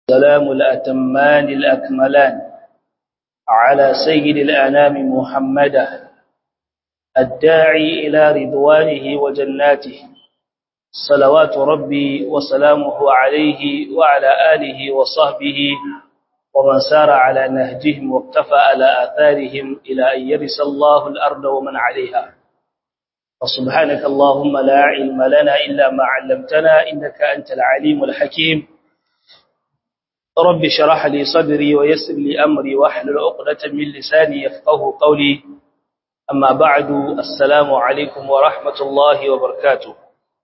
سلام الأتمان الأكملان على سيد الأنام محمدا الداعي إلى رضوانه وجناته صلوات ربي وسلامه عليه وعلى آله وصحبه ومن سار على نهجهم واقتفى على آثارهم إلى أن يرث الله الأرض ومن عليها وسبحانك اللهم لا علم لنا إلا ما علمتنا إنك أنت العليم الحكيم رب شرح لي صدري ويسر لي أمري واحلل عقدة من لساني يفقه قولي أما بعد السلام عليكم ورحمة الله وبركاته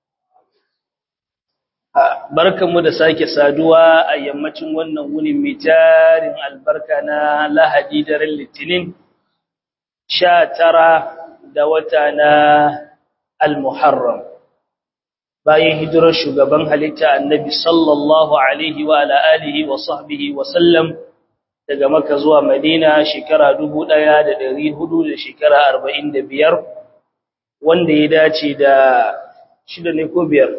barkanmu da sake saduwa a yammacin wannan wuni mai tarin albarka na lahadi daren litinin sha tara da wata na al-muharram bayan hijirar shugaban halitta annabi sallallahu alaihi wa alihi wa sahbihi wa sallam daga maka zuwa madina shekara dubu ɗaya da ɗari hudu da shekara arba'in da biyar wanda ya dace da shida ne ko biyar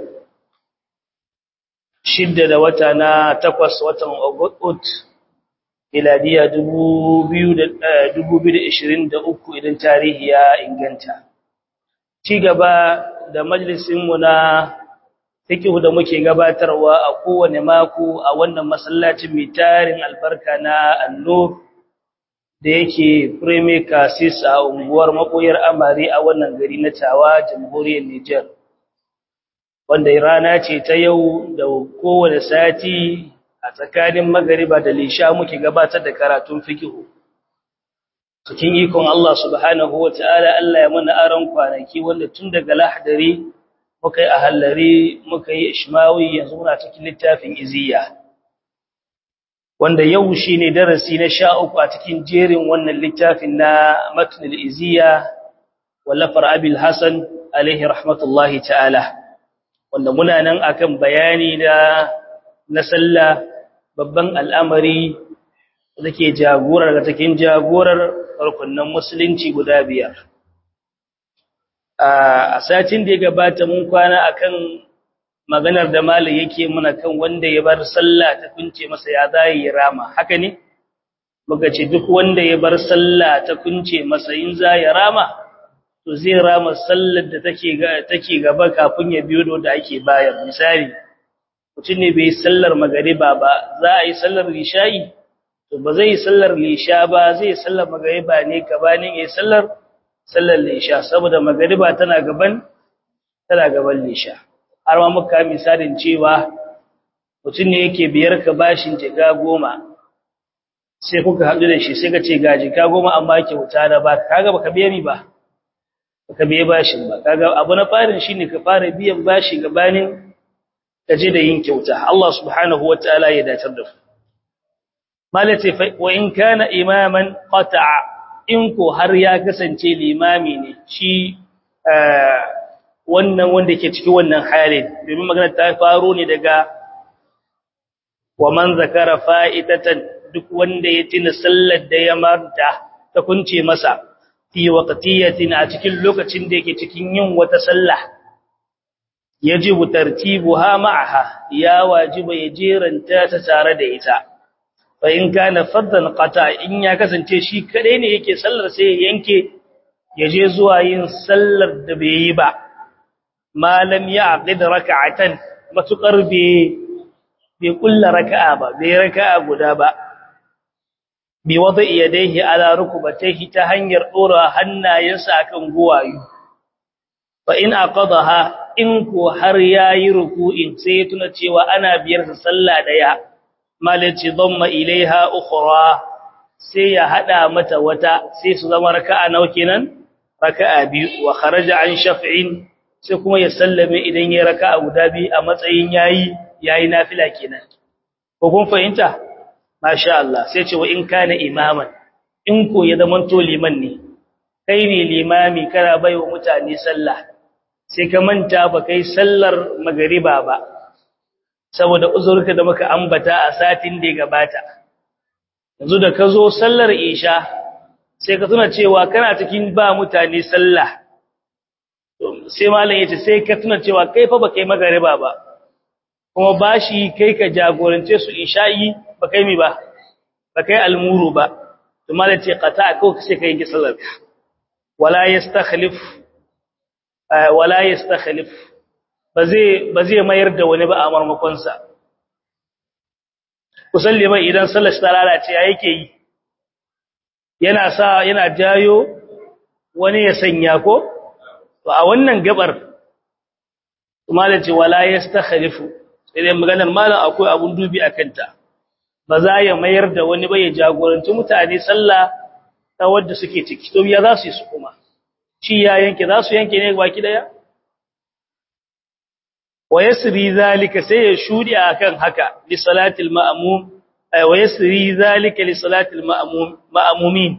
shidda da wata na takwas watan August miladiya 2023 idan tarihi ya inganta ci gaba da majalisinmu na fikihu da muke gabatarwa a kowane mako a wannan masallacin mai tarin albarka na annur da yake premier casis a unguwar makoyar amare a wannan gari na tawa jamhuriyar Nijar. wanda rana ce ta yau da kowane sati a tsakanin magariba da lisha muke gabatar da karatun fikihu cikin ikon Allah subhanahu ta'ala Allah ya mana aron kwanaki wanda tun daga lahdari muka yi ahallari muka yi ishmawi yanzu muna cikin littafin iziya wanda yau shine darasi na sha uku a cikin jerin wannan littafin na matnul iziya wallafar abil hasan alaihi rahmatullahi ta'ala wanda muna nan akan bayani da na sallah babban al'amari da ke jagorar da cikin jagorar farkunnan musulunci guda biyar a satin da ya gabata mun kwana akan maganar da malam yake muna kan wanda ya bar sallah ta kunce masa ya zai rama haka ne muka ce duk wanda ya bar sallah ta kunce masa in za ya rama to zai rama sallar da take take gaba kafin ya biyo da ake bayar misali mutum ne bai sallar magariba ba za a yi sallar lishayi to ba zai sallar lisha ba zai sallar magariba ne gabanin yayin sallar sallar lisha saboda magariba tana gaban tana gaban lisha har ma muka misalin cewa mutum ne yake biyar ka bashin jiga goma sai kuka haɗu da shi sai ka ce ga jiga goma amma kyauta da ba kaga baka biya ni ba ka biye bashin ba kaga abu na farin shine ka fara biyan bashi gabanin kaje da yin kyauta Allah subhanahu wataala ya datar da ku malati fa wa in kana imaman qata'a in ko har ya kasance limami ne shi wannan wanda ke cikin wannan halin domin magana ta faro ne daga wa man zakara fa'idatan duk wanda ya tina sallar da ya marta ta kunce masa fi waqtiyatin a cikin lokacin da yake cikin yin wata sallah yajibu tartibuha ma'aha ya wajiba ya jeranta ta tare da ita fa in kana faddan qata in ya kasance shi kadai ne yake sallar sai ya yanke ya je zuwa yin sallar da bai yi ba malam ya aqid rak'atan matukar bai bai kulla raka'a ba bai raka'a guda ba bi wada yadayhi ala rukbatayhi ta hanyar dora hannayensa akan guwayu fa in aqadaha in ko har yayi ruku'in sai ya tuna cewa ana biyar sa sallah daya malaci dhamma ilaiha ukhra sai ya hada mata wata sai su zama raka'a nawa kenan raka'a biyu wa kharaja an shaf'in sai kuma ya sallame idan yayi raka'a guda biyu a matsayin yayi yayi nafila kenan ko kun fahimta masha Allah sai ce wa in kana imaman in ko ya zaman to liman ne kai ne limami kana baiwa mutane sallah sai ka manta ba kai sallar magariba ba saboda uzurka da muka ambata a satin da ya gabata yanzu da ka zo sallar isha sai ka tuna cewa kana cikin ba mutane sallah sai malam yace sai ka tuna cewa kai fa ba kai magariba ba kuma bashi kai ka jagorance su isha'i ba kai mi ba ba kai almuru ba to malace qata ko sai kai ki sallar wala yastakhlif wala yastakhlif ba zai ba zai mayar da wani ba a marmakon sa kusalli mai idan sallar ta lalace ya yake yi yana sa yana jayo wani ya sanya ko to a wannan gabar malace wala yastakhlifu sai dai maganar malam akwai abun dubi akan ta ba za ya mayar da wani ba ya jagoranci mutane sallah ta wadda suke ciki to ya za su yi su kuma shi ya yanke za su yanke ne baki daya wa yasri zalika sai ya shudi akan haka li salatil ma'mum wa yasri zalika li salatil ma'mum ma'mumin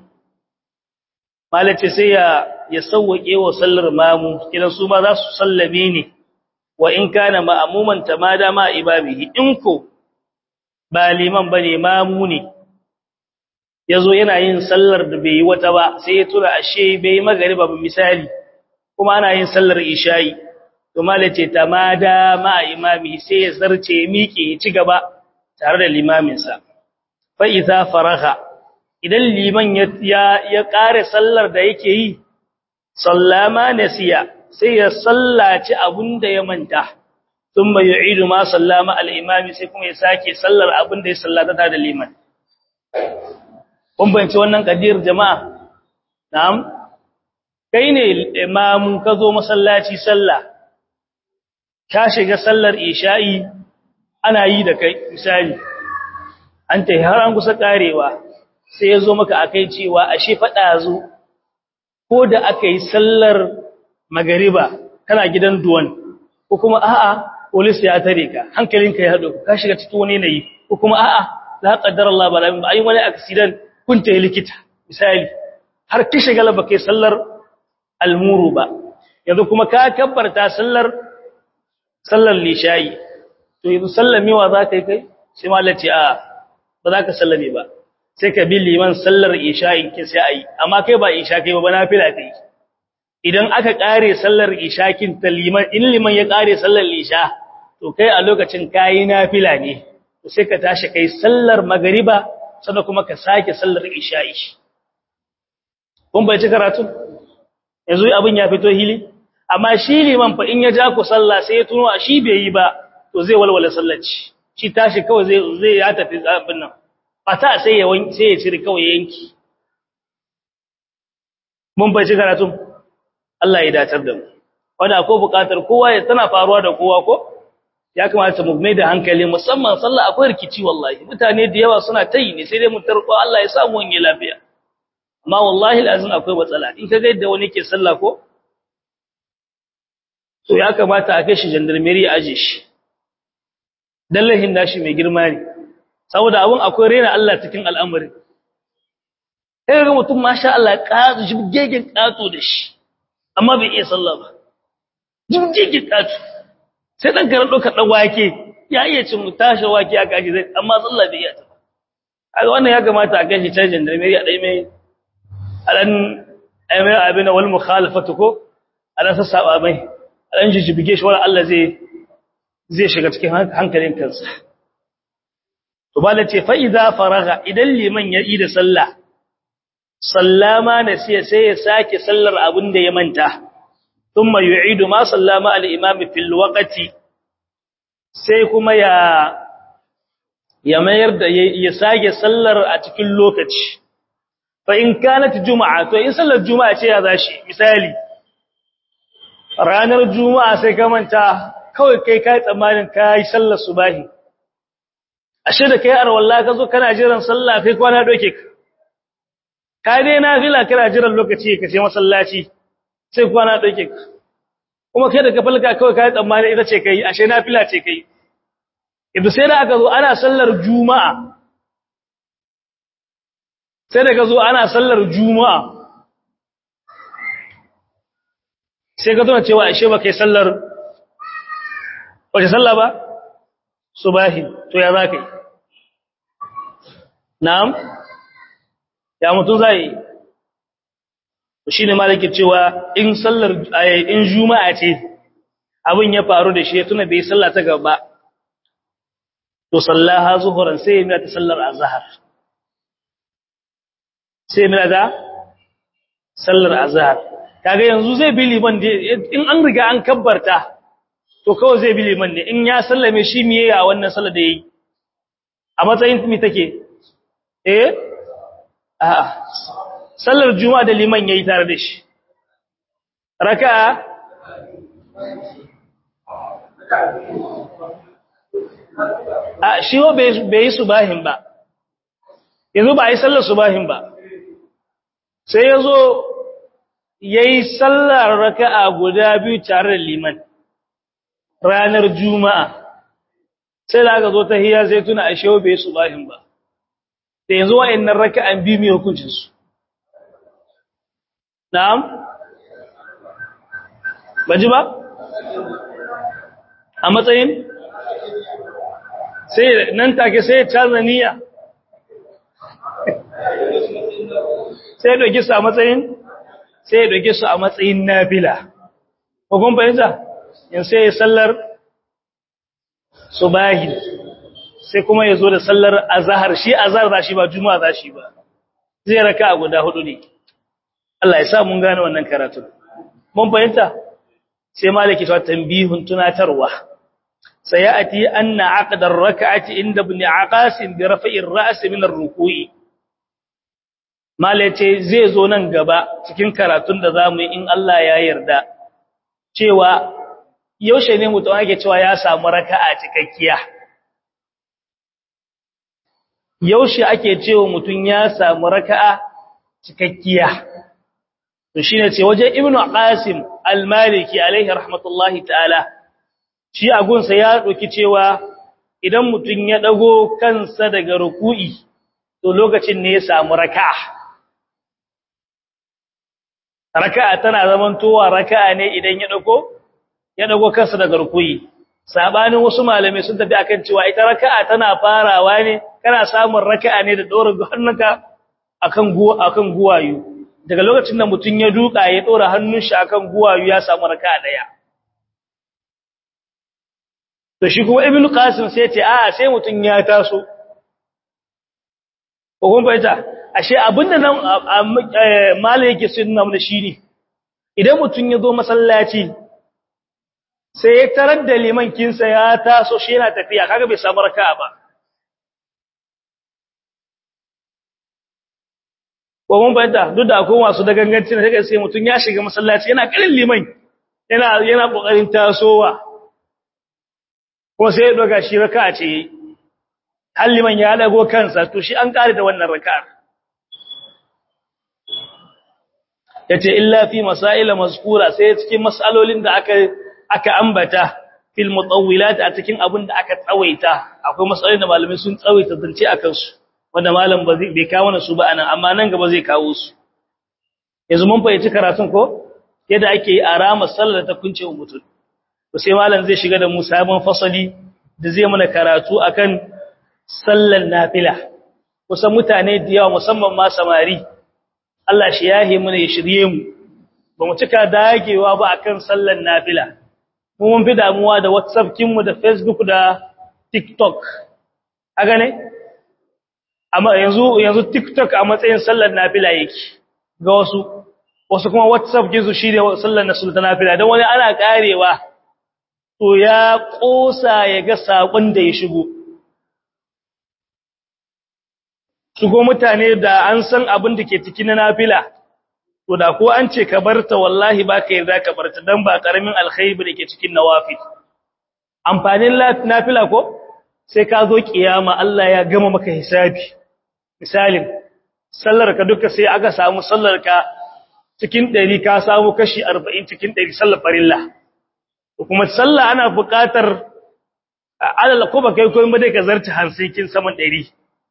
malace sai ya ya sauwake wa sallar mamu kidan su ma za su sallame ne wa in kana ma'muman tamada ma ibabihi in ko ba liman bane mamu ne yazo yana yin sallar da bai yi wata ba sai ya tura ashe bai magariba ba misali kuma ana yin sallar isha'i to malace tamada ma imami sai ya zarce miƙe ya ci gaba tare da limamin sa fa idza faraha idan liman ya ya kare sallar da yake yi sallama nasiya sai ya sallaci abunda ya manta thumma yu'idu ma sallama al-imami sai kuma ya sake sallar abunda ya sallata da liman kun bayyana wannan kadir jama'a na'am kai ne imamu ka zo masallaci sallah ka shiga sallar isha'i ana yi da kai misali an ta har an kusa karewa sai ya zo maka akai cewa ashe fada zo ko da aka yi sallar magariba kana gidan duwan ko kuma a'a polis ya tare ka hankalinka ya hado ka shiga cikin wani yanayi ko kuma a'a la qaddar Allah bala min ayi wani accident kun ta likita misali har ki shiga ba kai sallar almuru ba yanzu kuma ka kabbarta sallar sallar lishayi to yanzu sallamewa za ka yi kai sai malaci a ba za ka sallame ba sai ka bi liman sallar isha'in kin sai ayi amma kai ba isha kai ba nafila kai idan aka kare sallar isha kin ta liman in liman ya kare sallar isha to kai a lokacin kai nafila ne to sai ka tashi kai sallar magriba sannan kuma ka sake sallar isha'i kun bai ci karatu yanzu abin ya fito hili amma shi liman fa in ya ja ku sallah sai ya tuno a shi bai yi ba to zai walwala sallaci shi tashi kawai zai zai ya tafi abin nan fata sai ya wanki sai ya cire kawai yanki mun bai ci karatu Allah ya datar da mu wanda akwai bukatar kowa ya tana faruwa da kowa ko ya kamata mu mai da hankali musamman sallah akwai rikici wallahi mutane da yawa suna tayi ne sai dai mu tarko Allah ya samu wani lafiya amma wallahi alazim akwai matsala in ka ga yadda wani ke sallah ko to ya kamata a kai shi gendarmerie aje shi dallahin nashi mai girma ne saboda abun akwai rena Allah cikin al'amari sai ga mutum masha Allah ƙato jibgegen ƙato da shi amma bai iya sallah ba jibgegen ƙato sai dan karan doka dan wake ya iya cin tashi wake a kashi zai amma sallah bai iya ta kaga wannan ya kamata a kai shi can gendarmerie a dai mai alan ayyana abin wal mukhalafatu ko alan sassaba mai dan jijibige shi wannan Allah zai zai shiga cikin hankalin kansa to bala ce fa idza faraga idan liman ya yi da sallah sallama ne sai sai ya sake sallar abin da ya manta thumma yu'idu ma sallama al imam fil waqti sai kuma ya ya mayar da ya sake sallar a cikin lokaci fa in kanat juma'a to in sallar juma'a ce ya zashi misali ranar juma'a sai ka manta kawai kai kai tsammanin kai sallar subahi ashe da kai arwalla ka zo kana jiran sallah kai kwana doke ka ka dai nafila kana jiran lokaci ka je masallaci sai kwana doke ka kuma kai da ka falka kawai kai tsammanin ita ce kai ashe nafila ce kai idan sai da aka zo ana sallar juma'a sai da ka zo ana sallar juma'a sai ka tuna cewa ashe ba kai sallar wace sallah ba subahi to ya za ka yi na'am ya mutum zai shi ne malaki cewa in sallar in juma'a ce abin ya faru da shi ya tuna bai sallah ta gaba to sallaha zuhuran sai ya ta sallar azhar sai ya da sallar azhar kaga yanzu zai bi liman in an riga an kabbarta to kawai zai bi liman ne in ya sallame shi miye a wannan sallar da yayi a matsayin mi take eh a'a sallar juma'a da liman yayi tare da shi raka'a a shi wa bai yi subahin ba yanzu ba a yi sallar subahin ba sai ya zo ya yi sallar raka'a guda biyu tare da liman ranar juma'a sai da aka zo ta hiyar zai tuna a shewa bai yi subahin ba da yanzu wa'annan raka'an biyu mai hukuncinsu na'am ba ji ba a matsayin sai nan take sai ya canza niyya sai ya ɗauki su a matsayin sai ya ɗauki su a matsayin nafila ko kun fahimta in sai ya sallar subahi sai kuma ya zo da sallar azahar shi azahar za shi ba juma'a za shi ba zai raka a guda hudu ne Allah ya sa mun gane wannan karatun mun fahimta sai maliki ta tambihun tunatarwa sayati anna aqdar rak'ati inda ibn aqasim bi raf'ir ra's min ar-ruku'i malace zai zo nan gaba cikin karatun da zamu yi in Allah ya yarda cewa yaushe ne mutum ake cewa ya samu raka'a cikakkiya yaushe ake cewa mutum ya samu raka'a cikakkiya to shine ce waje ibnu qasim al-maliki alaihi rahmatullahi ta'ala shi agunsa ya doki cewa idan mutum ya dago kansa daga ruku'i to lokacin ne ya samu raka'a raka'a tana zamantowa raka'a ne idan ya dago ya dago kansa daga ruku'i sabanin wasu malamai sun tafi akan cewa ita raka'a tana farawa ne kana samun raka'a ne da dora hannunka akan guwa akan guwayu daga lokacin da mutum ya duka ya dora hannun shi akan guwayu ya samu raka'a daya to shi kuma ibnu qasim sai ce a sai mutum ya taso ko kun bayyana ashe abinda nan malai yake sunna mun shine idan mutum ya zo masallaci sai ya tarar da liman kinsa ya taso shi yana tafiya kaga bai samu raka'a ba ko mun bayyana duk da akwai wasu da ganganci da sai mutum ya shiga masallaci yana karin liman yana yana kokarin tasowa ko sai ya doga shi raka'a ce har liman ya dago kansa to shi an kare da wannan raka'ar yace illa fi masail mazkura sai cikin masalolin da aka aka ambata fil mutawwilat a cikin abin da aka tsawaita akwai masalolin da malamai sun tsawaita zance akan su wanda malam ba zai bai kawo su ba anan amma nan gaba zai kawo su yanzu mun fahimci karatun ko yadda ake yi a ramar sallar ta kunce wa mutum to sai malam zai shiga da mu sabon fasali da zai mana karatu akan sallar nafila kusan mutane da yawa musamman ma samari Allah shi yahe mana ya shirye mu ba mu cika dagewa ba akan sallar nafila mu mun fi damuwa da WhatsApp kinmu da Facebook da TikTok haka ne amma yanzu yanzu TikTok a matsayin sallar nafila yake ga wasu wasu kuma WhatsApp kinsu shine sallar na sultana nafila dan wani ana karewa to ya kosa ya ga sakon da ya shigo shigo mutane da an san abin da ke cikin nafila to da ko an ce ka barta wallahi ba ka yarda ka barta dan ba karamin alkhairi da ke cikin nawafil amfanin nafila ko sai ka zo kiyama Allah ya gama maka hisabi misalin sallar ka duka sai aka samu sallar ka cikin 100 ka samu kashi 40 cikin 100 sallar farilla kuma sallah ana buƙatar alal ko ba kai koyin ba dai ka zarta hansikin saman 100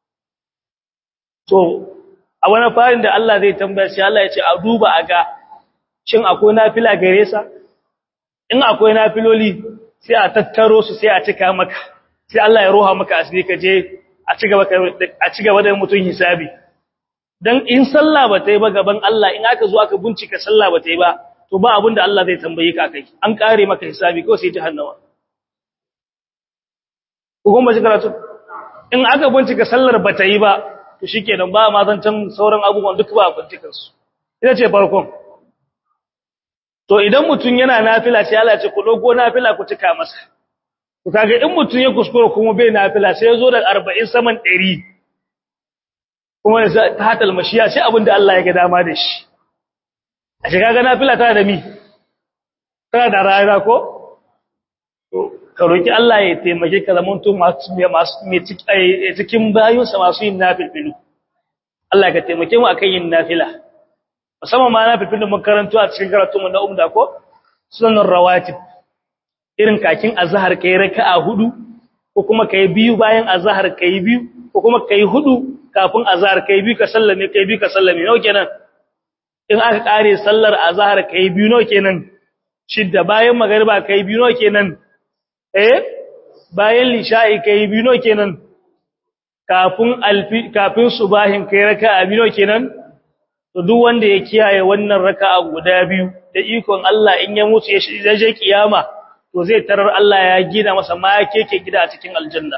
to a wani farin da Allah zai tambaya shi Allah ya ce a duba a ga shin akwai nafila gare sa in akwai nafiloli sai a tattaro su sai a cika maka sai Allah ya roha maka asiri ka je a ci gaba a ci gaba da mutun hisabi dan in sallah ba ta yi ba gaban Allah in aka zo aka bincika sallah ba ta yi ba to ba abin da Allah zai tambaye ka kai an kare maka hisabi ko sai jahannama ko kuma shi karatu in aka bincika sallar ba ta yi ba to shikenan ba ma zancan sauran abubuwan duk ba bincikan su ita ce farkon to idan mutun yana nafila sai Allah ya ce ku dogo nafila ku cika masa to kaga in mutun ya kuskura kuma bai nafila sai ya zo da 40 saman 100 kuma ya ta hatal mashiya sai abinda Allah ya ga dama da shi a shiga ga nafila tana da mi tana da rayuwa ko ka roki Allah ya taimake ka zaman to masu masu cikin bayinsa masu yin nafilfilu Allah ka taimake mu akan yin nafila musamman ma nafilfilun mun karanto a cikin karatu mu na umda ko sunan rawatib irin kakin azhar kai raka'a hudu ko kuma kai biyu bayan azhar kai biyu ko kuma kai hudu kafin azhar kai biyu ka sallame kai biyu ka sallame nawa kenan in aka kare sallar azhar kai biyu nawa kenan shidda bayan magariba kai biyu nawa kenan eh bayan lisha'i kai biyu nawa kenan kafin alfi kafin subahin kai raka'a biyu nawa kenan to duk wanda ya kiyaye wannan raka'a guda biyu da ikon Allah in ya mutu ya je kiyama to zai tarar Allah ya gina masa ma keke gida a cikin aljanna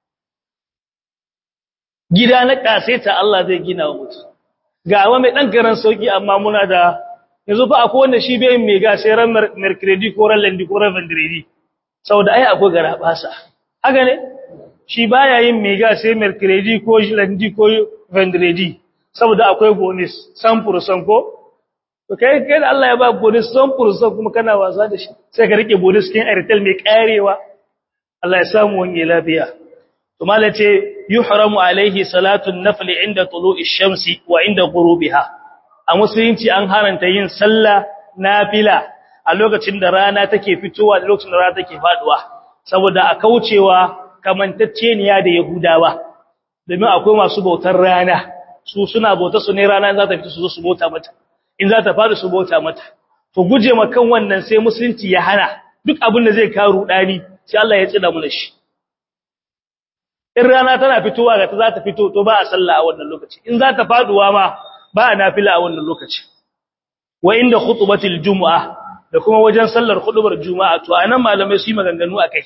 gida na kaseta Allah zai gina wa mutu ga wa mai dan garan sauki amma muna da yanzu fa akwai wanda shi bai mai ga sai ran mercredi ko ran lendi ko ran vendredi saboda ai akwai gara basa haka ne shi baya yin mai ga sai mercredi ko lendi ko vendredi saboda akwai bonus san ko to kai kai da Allah ya ba bonus san kuma kana wasa da shi sai ka rike bonus kin airtel mai karewa Allah ya samu wani lafiya to mallai ce yuhramu alaihi salatu an-nafl inda tulu'i shamsi wa inda ghurubiha a musulunci an haranta yin sallah nafila a lokacin da rana take fitowa da lokacin da rana take faduwa saboda a kaucewa kamantacceniya da yahudawa domin akwai masu bautar rana su suna bauta su ne rana za ta fito su zo su bauta mata in za ta fara su bauta mata to guje makan wannan sai musulunci ya hana duk abin da zai kawo rudani sai Allah ya tsida mu da shi in rana tana fitowa ga ta za ta fito to ba a sallah a wannan lokaci in za ta faduwa ma ba a nafila a wannan lokaci wa inda khutbatil jumu'a da kuma wajen sallar khutbar juma'a to anan malamai su yi maganganu akai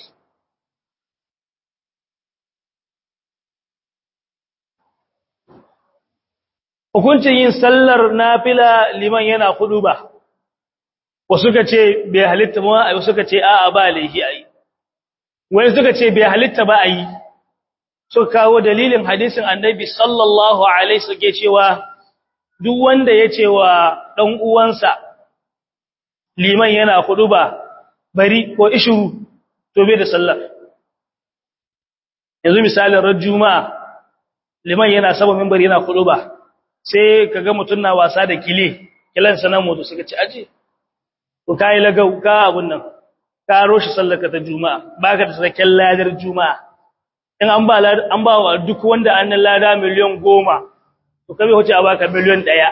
hukuncin yin sallar nafila liman yana khutba wasu ka ce bai halitta ba wasu suka ce a'a ba laifi ayi wai suka ce bai halitta ba ayi suka kawo dalilin hadisin annabi sallallahu alaihi suke cewa duk wanda ya ce wa ɗan uwansa liman yana hudu ba bari ko ishuru to bai da sallar yanzu misalin ran juma'a liman yana saba minbari yana hudu ba sai kaga mutun na wasa da kile kilan sanan moto suka ci aje to kai lagau ka abun nan ka roshi sallarka ta juma'a baka da sakakken ladar juma'a in an ba an ba wa duk wanda an lada miliyan goma to kabe wace a baka miliyan ɗaya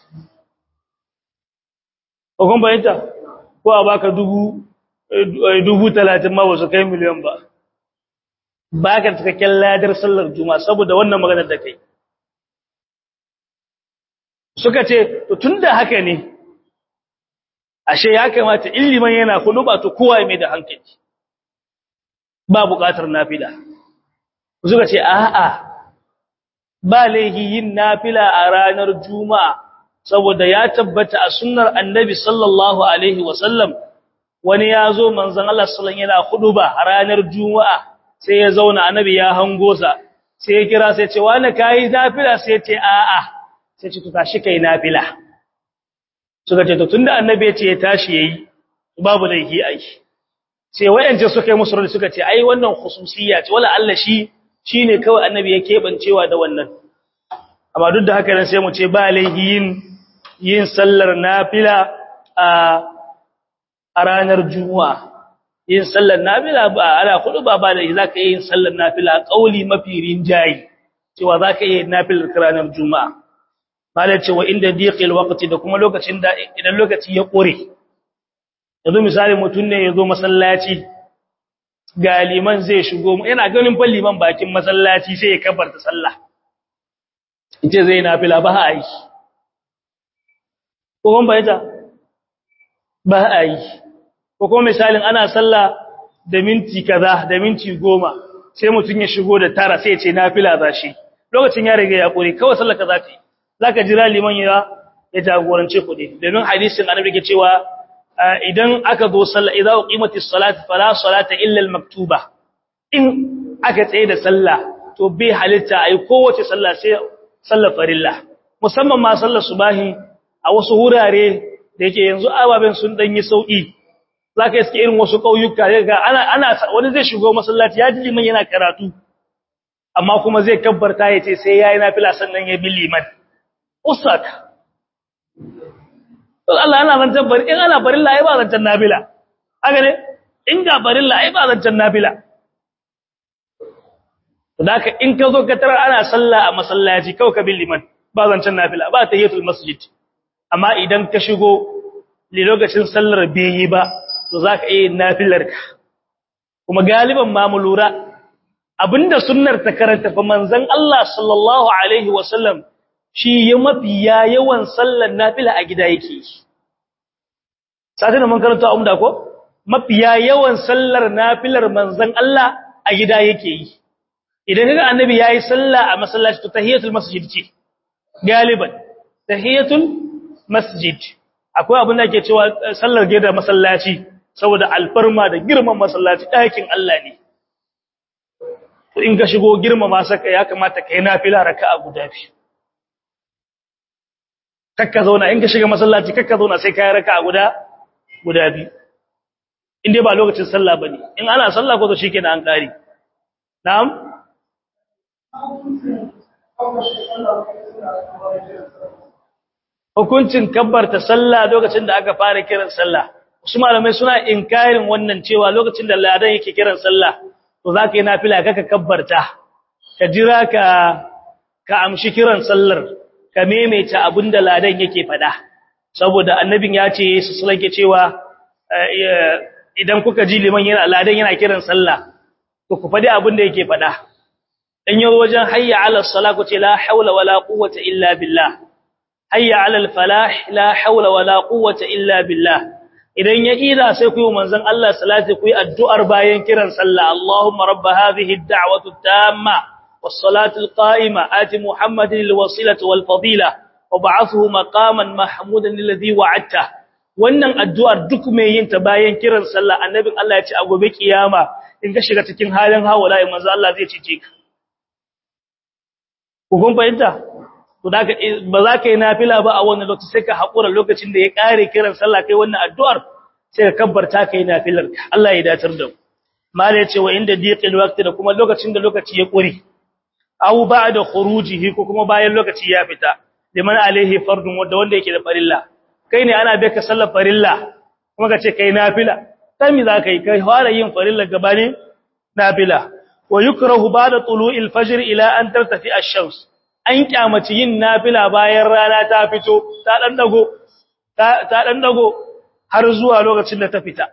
ko kun bayanta ko a baka dubu dubu talatin ma ba su kai miliyan ba baka da cikakken ladar sallar juma'a saboda wannan maganar da kai suka ce to tunda haka ne ashe ya kamata illiman yana kudu ba to kowa mai da hankali ba buƙatar nafila suka ce a'a ba laihi yin nafila a ranar juma'a saboda ya tabbata a sunnar annabi sallallahu alaihi wasallam wani ya zo manzon Allah sallallahu yana huduba a ranar juma'a sai ya zauna annabi ya hango sa sai ya kira sai ya ce wani kai nafila sai ya ce a'a sai ce to tashi kai nafila suka ce to tunda annabi ya ce ya tashi yayi babu laihi ai sai wayance suka yi musu suka ce ai wannan khususiyya ce wala Allah shi shine kawai annabi ya kebancewa da wannan amma duk da haka nan sai mu ce ba laihi yin yin sallar nafila a a ranar juma'a yin sallar nafila ba ala kudu ba ba da zaka yi yin sallar nafila kauli mafi rinjayi cewa zaka yi nafilar ranar juma'a malai cewa inda diqil waqti da kuma lokacin da idan lokaci ya kore yanzu misali mutun ne yazo masallaci ga liman zai shigo yana ganin fa liman bakin masallaci sai ya kabarta sallah yace zai nafila ba a yi ko ban bayyana ba a yi ko kuma misalin ana sallah da minti kaza da minti goma sai mutun ya shigo da tara sai ya ce nafila zashi lokacin ya riga ya kure kawai sallar ka zaka yi zaka jira liman ya ya jagorance ku ne domin hadisin annabi ke cewa idan aka zo sallah idza uqimatis salat fala salata illa al maktuba in aka tsaye da sallah to bai halitta ai kowace sallah sai sallar farilla musamman ma sallar subahi a wasu wurare da yake yanzu ababen sun dan yi sauki zaka iske irin wasu kauyuka ga ana ana wani zai shigo masallaci ya ji liman yana karatu amma kuma zai kabbarta yace sai yayi nafila sannan ya bi liman usak Allah ana zancan bari in ana barilla ai ba zancan nafila haka ne in ga barilla ai ba zancan nafila Daka in ka zo ka tarar ana sallah a masallaci kawai ka bin liman ba zancen nafila ba tahiyatul masjid amma idan ka shigo li lokacin sallar bai ba to zaka yi nafilar ka kuma galiban ma mu lura abinda sunnar ta karanta fa manzon Allah sallallahu alaihi wasallam shi ya mafiya yawan sallar nafila a gida yake sai da mun karanta umda ko mafiya yawan sallar nafilar manzon Allah a gida yake yi idan kaga annabi yayi sallah a masallaci to tahiyatul masjid ce galiban tahiyatul masjid akwai abin da ke cewa sallar gida masallaci saboda alfarma da girman masallaci ɗakin Allah ne to in ka shigo girmama saka ya kamata kai nafila raka'a guda biyu kakka zauna in ka shiga masallaci kakka zauna sai kai raka'a guda guda biyu in dai ba lokacin sallah bane in ana sallah ko to shikenan an kare na'am hukuncin kabbarta sallah lokacin da aka fara kiran sallah wasu malamai suna inkarin wannan cewa lokacin da ladan yake kiran sallah to zaka yi nafila kaka kabbarta ka jira ka ka amshi kiran sallar ka maimaita abinda ladan yake fada saboda annabin ya ce su sulake cewa idan kuka ji liman yana ladan yana kiran sallah to ku fadi abinda yake fada in yi wajen hayya ala sala ku ce la haula wala quwwata illa billah hayya ala al falah la haula wala quwwata illa billah idan ya ida sai ku yi manzon Allah salati ku yi addu'ar bayan kiran sallah Allahumma rabb hadhihi ad-da'wati at-tamma was-salati al-qa'ima ati Muhammadin al-wasilata wal-fadila wab'athuhu maqaman mahmudan alladhi wa'adta wannan addu'ar duk mai yin ta bayan kiran sallah annabin Allah ya ce a gobe kiyama in ka shiga cikin halin hawala manzo Allah zai cice ka kun fahimta to da ba za ka yi nafila ba a wannan lokaci sai ka haƙura lokacin da ya ƙare kiran sallah kai wannan addu'ar sai ka kabbarta ka yi nafilar Allah ya datar da mu mala ya ce wa inda diqil waqti da kuma lokacin da lokaci ya ƙuri aw ba'da khurujihi ko kuma bayan lokaci ya fita liman alaihi fardun wanda wanda yake da farilla kai ne ana bai ka sallar farilla kuma ka ce kai nafila sai mi za ka yi kai fara yin farilla gabanin nafila wa yukrahu ba'da tulu'il fajr ila an tartafi ash-shams an kyamaci yin nafila bayan rana ta fito ta dan dago ta dan dago har zuwa lokacin da ta fita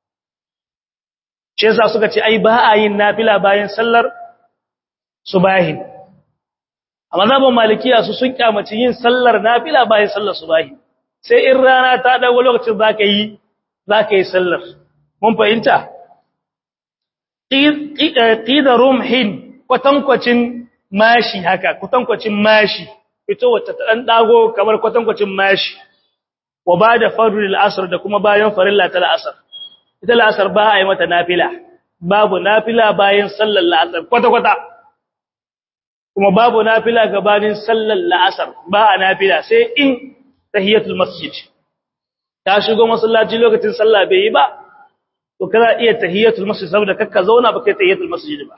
shi yasa suka ce ai ba a yin nafila bayan sallar subahi amma zaban malikiya su sun kyamaci yin sallar nafila bayan sallar subahi sai in rana ta dago lokacin zaka yi zaka yi sallar mun fahimta qida rumhin kwatankwacin mashi haka kwatankwacin mashi fito wata ta dan dago kamar kwatankwacin mashi wa bada fardul asr da kuma bayan farilla ta asr ita asr ba a yi mata nafila babu nafila bayan sallar asr kwata kwata kuma babu nafila gabanin sallar asr ba a nafila sai in tahiyatul masjid ta shigo masallaci lokacin sallah bai yi ba to kana iya tahiyatul masjid saboda kakka zauna ba kai tahiyatul masjid ba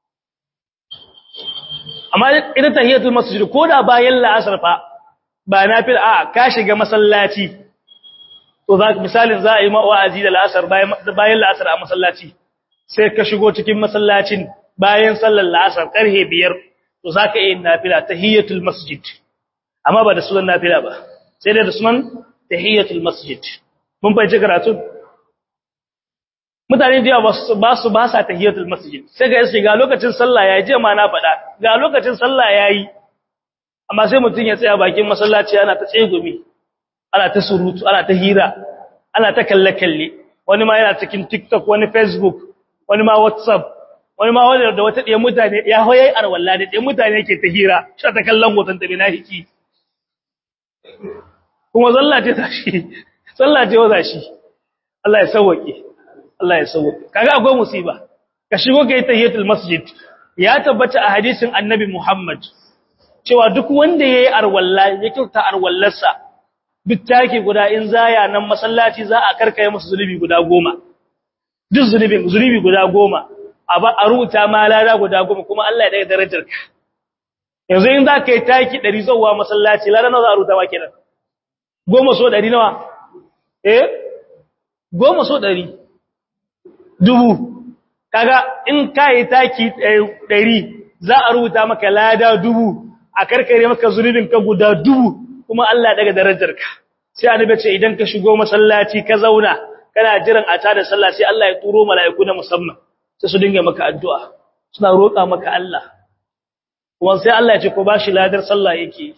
amma ita tahiyatul masjid ko da bayan la'asar fa ba nafil a ka shiga masallaci to za misalin za a yi wa'azi da la'asar bayan bayan la'asar a masallaci sai ka shigo cikin masallacin bayan sallar la'asar karhe biyar to zaka yi nafila tahiyatul masjid amma ba da sunan nafila ba sai dai da sunan tahiyatul masjid mun bai ji karatu mutane da yawa ba su ba sa tahiyatul masjid sai ga yace ga lokacin sallah yayi je ma na faɗa ga lokacin sallah yayi amma sai mutun ya tsaya bakin masallaci ana ta tsegumi ana ta surutu ana ta hira ana ta kalle kalle wani ma yana cikin TikTok wani Facebook wani ma WhatsApp wani ma wanda da wata ɗaya mutane ya hoye arwalla da ɗaya mutane ke ta hira shi ta kallon hoton ta bina hiki kuma zalla ce ta shi zalla ce waza shi Allah ya sauwake Allah ya sauwake kaga akwai musiba ka shigo kai tahiyatul masjid ya tabbata a hadisin annabi Muhammad cewa duk wanda yayi arwalla ya kyauta arwallarsa duk take guda in zaya nan masallaci za a karkaye masa zulubi guda goma duk zulubin zulubi guda goma a rubuta ma lada guda goma kuma Allah ya daga darajarka yanzu in za ka yi taki ɗari zauwa masallaci lada nawa za a rubuta ma kenan goma so ɗari nawa eh goma so ɗari dubu kaga in ka yi taki ɗari za a rubuta maka lada dubu a karkare maka zunubin ka guda dubu kuma Allah daga darajarka sai annabi ce idan ka shigo masallaci ka zauna kana jiran a tada sallah sai Allah ya turo mala'iku na musamman sai su dinga maka addu'a suna roƙa maka Allah kuma sai Allah ya ce ko bashi ladar sallah yake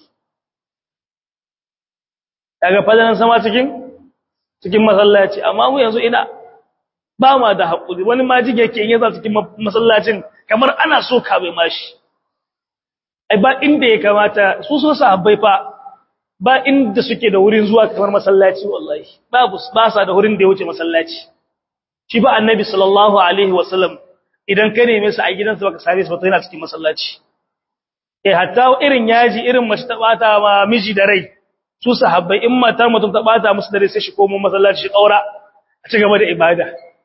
daga fadalan sama cikin cikin masallaci amma mu yanzu ina ba ma da haƙuri wani majige yake yin yasa cikin masallacin kamar ana so ka bai mashi ai ba inda ya kamata su so sahabbai fa ba inda suke da wurin zuwa kamar masallaci wallahi babu ba sa da wurin da ya wuce masallaci shi ba annabi sallallahu alaihi wasallam idan ka neme su a gidansa baka sare su ba yana cikin masallaci eh hatta irin yaji irin mace ta bata ma miji da rai su sahabbai in matar mutum ta bata musu da rai sai shi komo masallaci shi kaura a ci gaba da ibada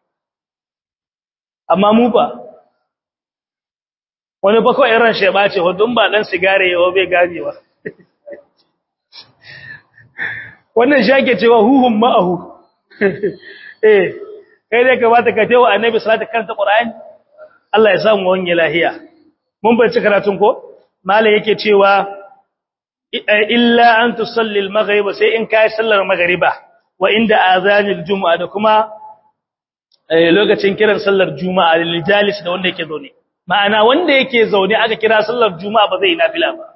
amma mu ba wani ba kawai ran shi ya bace hudun ba dan sigare yawa bai ganewa wannan shage cewa huhun ma'ahu eh kai dai kamata ka tewa annabi sallallahu karanta qur'ani Allah ya samu wani lahiya mun bai ci karatun ko malai yake cewa illa an tusalli al-maghrib sai in kai sallar maghriba wa inda azanil juma'a da kuma lokacin kiran sallar juma'a lil jalis da wanda yake zaune ma'ana wanda yake zaune aka kira sallar juma'a ba zai yi nafila ba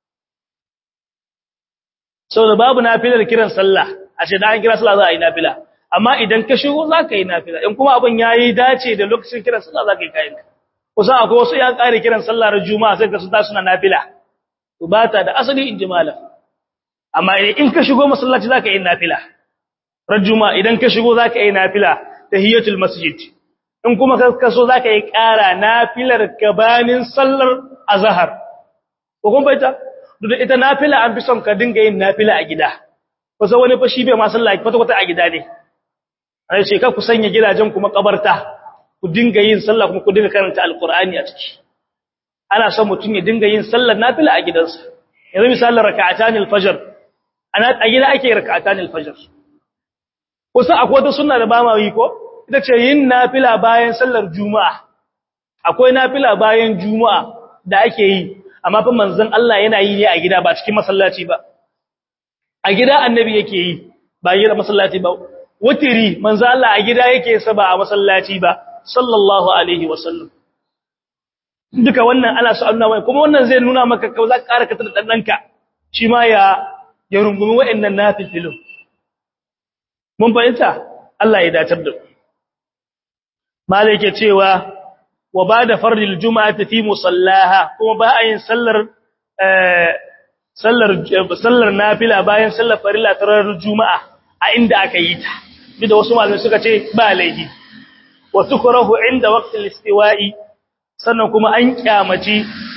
saboda babu nafilar kiran sallah a ce da an kira sallah za a yi nafila amma idan ka shigo za ka yi nafila in kuma abin ya yi dace da lokacin kiran sallah za ka yi kayan kusan akwai wasu ya ƙare kiran sallah ran juma'a sai ka su ta suna nafila to ba ta da asali in ji malam amma in ka shigo masallaci za ka yi nafila ran juma'a idan ka shigo za ka yi nafila tahiyatul masjid in kuma ka so za ka yi ƙara nafilar gabanin sallar azhar ko kun baita duk ita nafila an fi son ka dinga yin nafila a gida kusa wani fa shi bai ma sallah kwata kwata a gida ne ai ce ka ku sanya gidajen kuma kabarta ku dinga yin sallah kuma ku dinga karanta alqur'ani a ciki ana son mutum ya dinga yin sallar nafila a gidansa yanzu misalin raka'atan alfajr ana a gida ake raka'atan alfajr kusa akwai wata sunna da ba ma yi ko ita ce yin nafila bayan sallar juma'a akwai nafila bayan juma'a da ake yi amma fa manzon Allah yana yi ne a gida ba cikin masallaci ba a gida annabi yake yi ba gida masallaci ba wutiri manzon Allah a gida yake sa ba a masallaci ba sallallahu alaihi wasallam duka wannan ana so annuna mai kuma wannan zai nuna maka ka za ka ƙara ka tada danka shi ma ya ya rungumi wa'annan nafilin mun fahimta Allah ya datar da malai yake cewa wa bada fardil juma'ati fi musallaha kuma ba a yin sallar sallar sallar nafila bayan sallar farilla ta ranar juma'a a inda aka yi ta da wasu malamai suka ce ba laifi wa tukrahu inda waqtil istiwa'i sannan kuma an kyamaci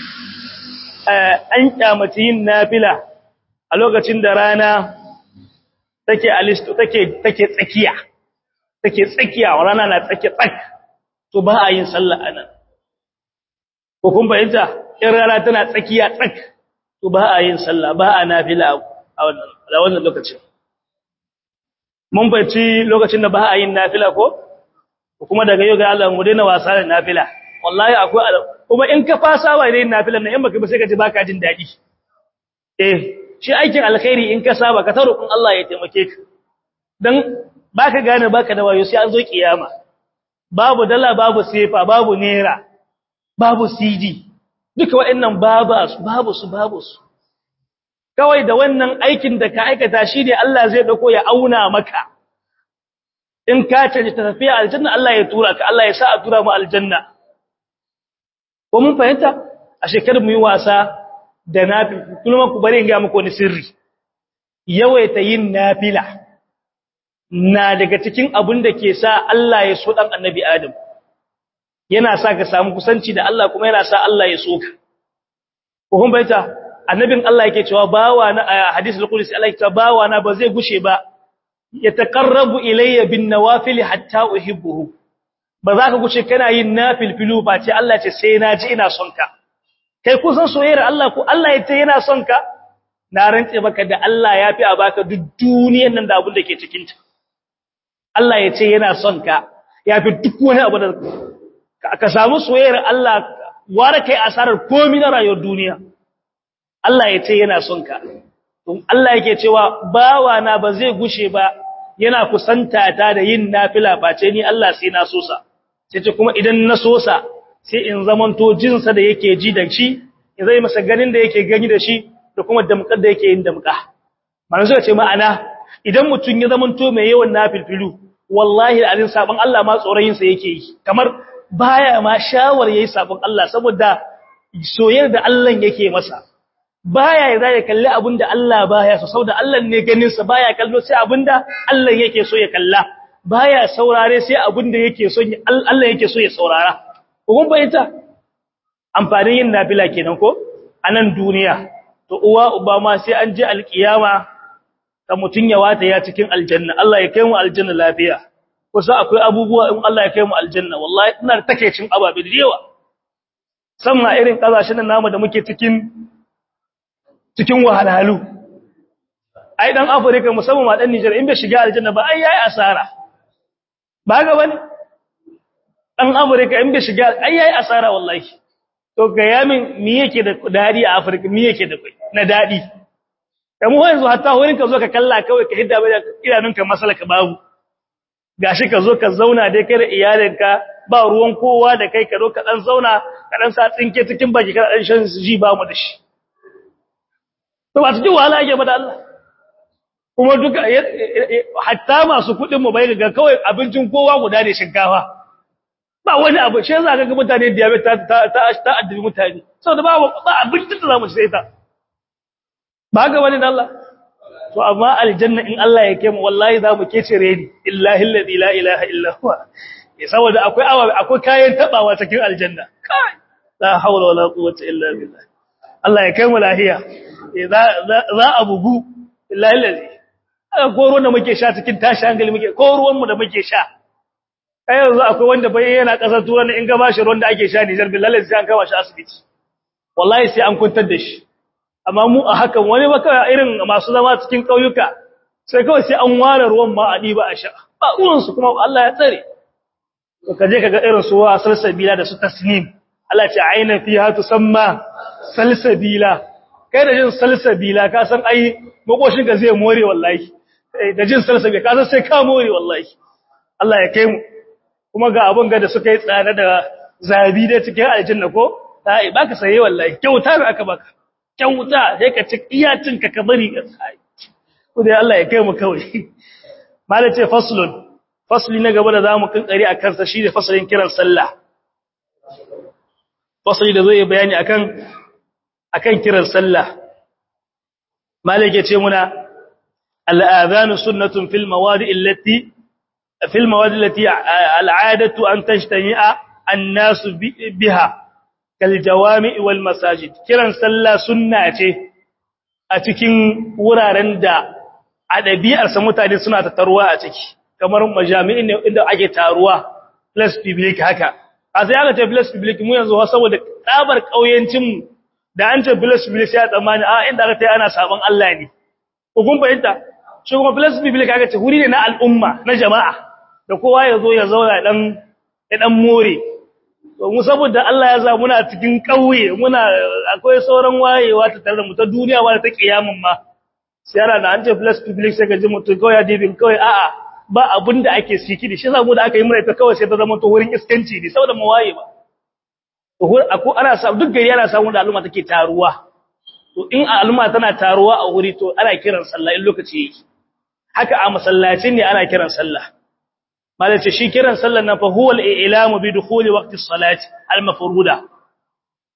an kyamaci yin nafila a lokacin da rana take alistu take take tsakiya take tsakiya rana na tsake tsak to ba a yin sallah anan ko kun bayyana in rana tana tsakiya tsak to ba a yin sallah ba a nafila a wannan a wannan lokacin mun bayyana lokacin da ba a yin nafila ko kuma daga yau ga Allah mu daina wasa da nafila wallahi akwai kuma in ka fasa wa yin nafilan nan in baka ba sai ka ji baka jin dadi eh shi aikin alkhairi in ka saba ka taro kun Allah ya taimake ka dan baka gane baka da wayo sai an zo kiyama babu dala babu sefa babu naira babu cd duka waɗannan babu su babu su babu su kawai da wannan aikin da ka aikata shi ne Allah zai dauko ya auna maka in ka caje ta tafiya aljanna Allah ya tura ka Allah ya sa a tura mu aljanna ko mun fahimta a shekarar mu yi wasa da nafi kuma ku bari in ga muku wani sirri yawaita yin nafila na daga cikin abin da ke sa Allah ya so dan annabi Adam yana sa ka samu kusanci da Allah kuma yana sa Allah ya so ka ko kun baita annabin Allah yake cewa bawa na hadisi al-qudsi Allah yake cewa bawa na ba zai gushe ba yataqarrabu ilayya bin nawafil hatta uhibbuhu ba za ka gushe kana yin nafilfilu ba ce Allah ce sai na ji ina son ka kai kusan soyayyar Allah ko Allah ya ce yana son ka na rantse maka da Allah ya fi a baka duk duniyar nan da abin da ke cikin ta Allah ya ce yana son ka ya fi duk wani abu da ka samu soyayyar Allah ware kai asarar komai na rayuwar duniya Allah ya ce yana son ka Allah yake cewa bawa na ba zai gushe ba yana kusanta ta da yin nafila face ni Allah sai na sosa sai ce kuma idan na sosa sai in zamanto jinsa da yake ji da shi in zai masa ganin da yake gani da shi da kuma damkar da yake yin damka mana suka ce ma'ana idan mutum ya zamanto mai yawan nafilfilu wallahi alin sabon Allah ma tsoron sa yake yi kamar baya ma shawar yayi sabon Allah saboda soyayyar da Allah yake masa baya ya zai kalli abinda Allah baya so saboda Allah ne ganin sa baya kallo sai abinda Allah yake so ya kalla baya saurare sai abinda yake so Allah yake so ya saurara kun bayyana amfanin yin nafila kenan ko anan duniya to uwa uba ma sai an je alkiyama ka mutun ya wata ya cikin aljanna Allah ya kai mu aljanna lafiya kusa akwai abubuwa in Allah ya kai mu aljanna wallahi ina da takeicin ababe da yawa sama irin kasashen namu da muke cikin cikin wahalhalu ai dan Afirka musamman ma dan Niger in bai shiga aljanna ba ai yayi asara ba ga bane dan Afirka in bai shiga ai yayi asara wallahi to ga yamin me yake da dadi a Afirka me yake da kai na dadi kamar yanzu hatta wurin ka zo ka kalla kawai ka hidda bai idanunka masalaka babu gashi ka zo ka zauna dai kai da iyalinka ba ruwan kowa da kai ka zo ka dan zauna ka dan sa tsinke cikin baki ka dan shan ji ba mu da shi to ba cikin wahala yake ba da Allah kuma duka hatta masu kudin mu bai ga kawai abincin kowa guda ne shinkafa ba wani abu shi yasa ga mutane diabetes ta ta ta addabi mutane saboda ba ba abincin da zamu sai ta ba ga wani da Allah to amma aljanna in Allah ya kemu wallahi zamu kece reni illahi alladhi la ilaha illa huwa saboda akwai awa akwai kayan tabawa cikin aljanna kai la hawla wala quwwata illa billah Allah ya kai mu lahiya za a bugu illahi alladhi aka ko ruwan da muke sha cikin tashi hankali muke ko ruwan mu da muke sha kai yanzu akwai wanda bai yana kasar turan in ga bashi ruwan da ake sha Niger billahi sai an kawo shi asibiti wallahi sai an kuntar da shi amma mu a hakan wani baka irin masu zama cikin kauyuka sai kawai sai an ware ruwan ma a diba a sha ba ruwan su kuma Allah ya tsare to kaje kaga irin su wa salsabila da su tasnim Allah ce aina fiha tusamma salsabila kai da jin salsabila ka san ai makoshin ka zai more wallahi da jin salsabila ka san sai ka more wallahi Allah ya kai mu kuma ga abun ga da suka yi tsada da zabi da cikin aljanna ko sai baka saye wallahi kyauta ne aka baka kyauta sai ka ci iyacin ka ka bari ka sai ko dai Allah ya kai mu kawai malace faslun fasli na gaba da zamu kankare akan sa shine fasalin kiran sallah fasli da zai bayani akan akan kiran sallah malike ce muna al-adhan sunnatun fil mawadi allati fil mawadi allati al-'adatu an tajtami'a an-nas biha kal jawami wal masajid kiran sallah sunna ce a cikin wuraren da a ɗabi'arsa mutane suna tattaruwa a ciki kamar majami'in ne inda ake taruwa plus public haka a sai aka ce plus public mu yanzu saboda tsabar kauyancin da an ce plus public sai a tsammani a inda aka ta ana sabon Allah ne ko kun fahimta shi kuma plus public aka ce wuri ne na al'umma na jama'a da kowa ya zo ya zauna dan ya dan more to mu saboda Allah ya za muna cikin kauye muna akwai sauran wayewa ta tare da mu ta duniya wa ta kiyamun ma sai ana da an ce plus public sai ka ji mutum kawai ya dibin kawai a'a ba abin da ake siki da shi zamu da aka yi mura ita kawai sai ta zama to wurin iskanci ne saboda mu waye ba to ako ana sa duk gari yana samu da al'umma take taruwa to in al'umma tana taruwa a wuri to ana kiran sallah in lokaci yake haka a masallacin ne ana kiran sallah malace shi kiran sallah na fa huwa al-i'lamu bi dukhuli waqti as-salati al-mafruda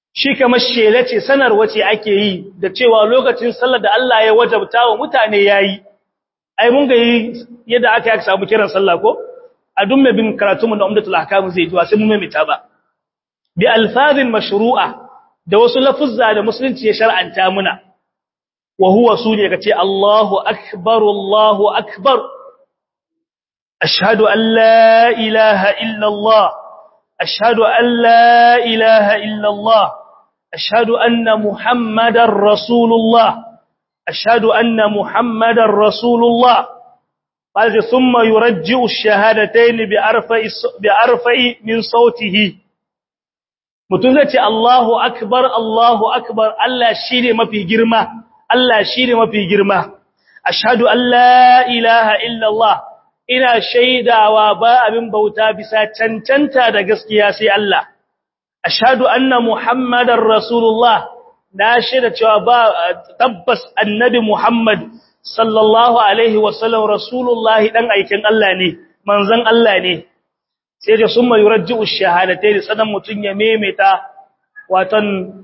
shi kamar shela ce sanarwa ce ake yi da cewa lokacin sallar da Allah ya wajabta wa mutane yayi ai mun ga yadda aka yi samu kiran sallah ko a duk mai bin karatunmu na umdatul ahkam zai ji sai mun mai ba bi alfazin mashru'a da wasu lafuzza da musulunci ya shar'anta muna wa huwa sune kace Allahu akbar Allahu akbar ashhadu an la ilaha illa Allah ashhadu an la ilaha illa Allah ashhadu anna muhammadar rasulullah ashhadu anna muhammadar rasulullah قال ثم يرجع الشهادتين بأرفع بأرفع من صوته mutum zai ce Allahu akbar Allahu akbar Allah shine mafi girma Allah shine mafi girma ashhadu an la ilaha illa Allah ina shaidawa ba abin bauta bisa cancanta da gaskiya sai Allah ashhadu anna muhammadar rasulullah na shaida cewa ba tabbas annabi muhammad sallallahu alaihi wasallam rasulullah dan aikin Allah ne manzon Allah ne sai da sun mai rajji'u shahadatai da sanan mutum ya memeta watan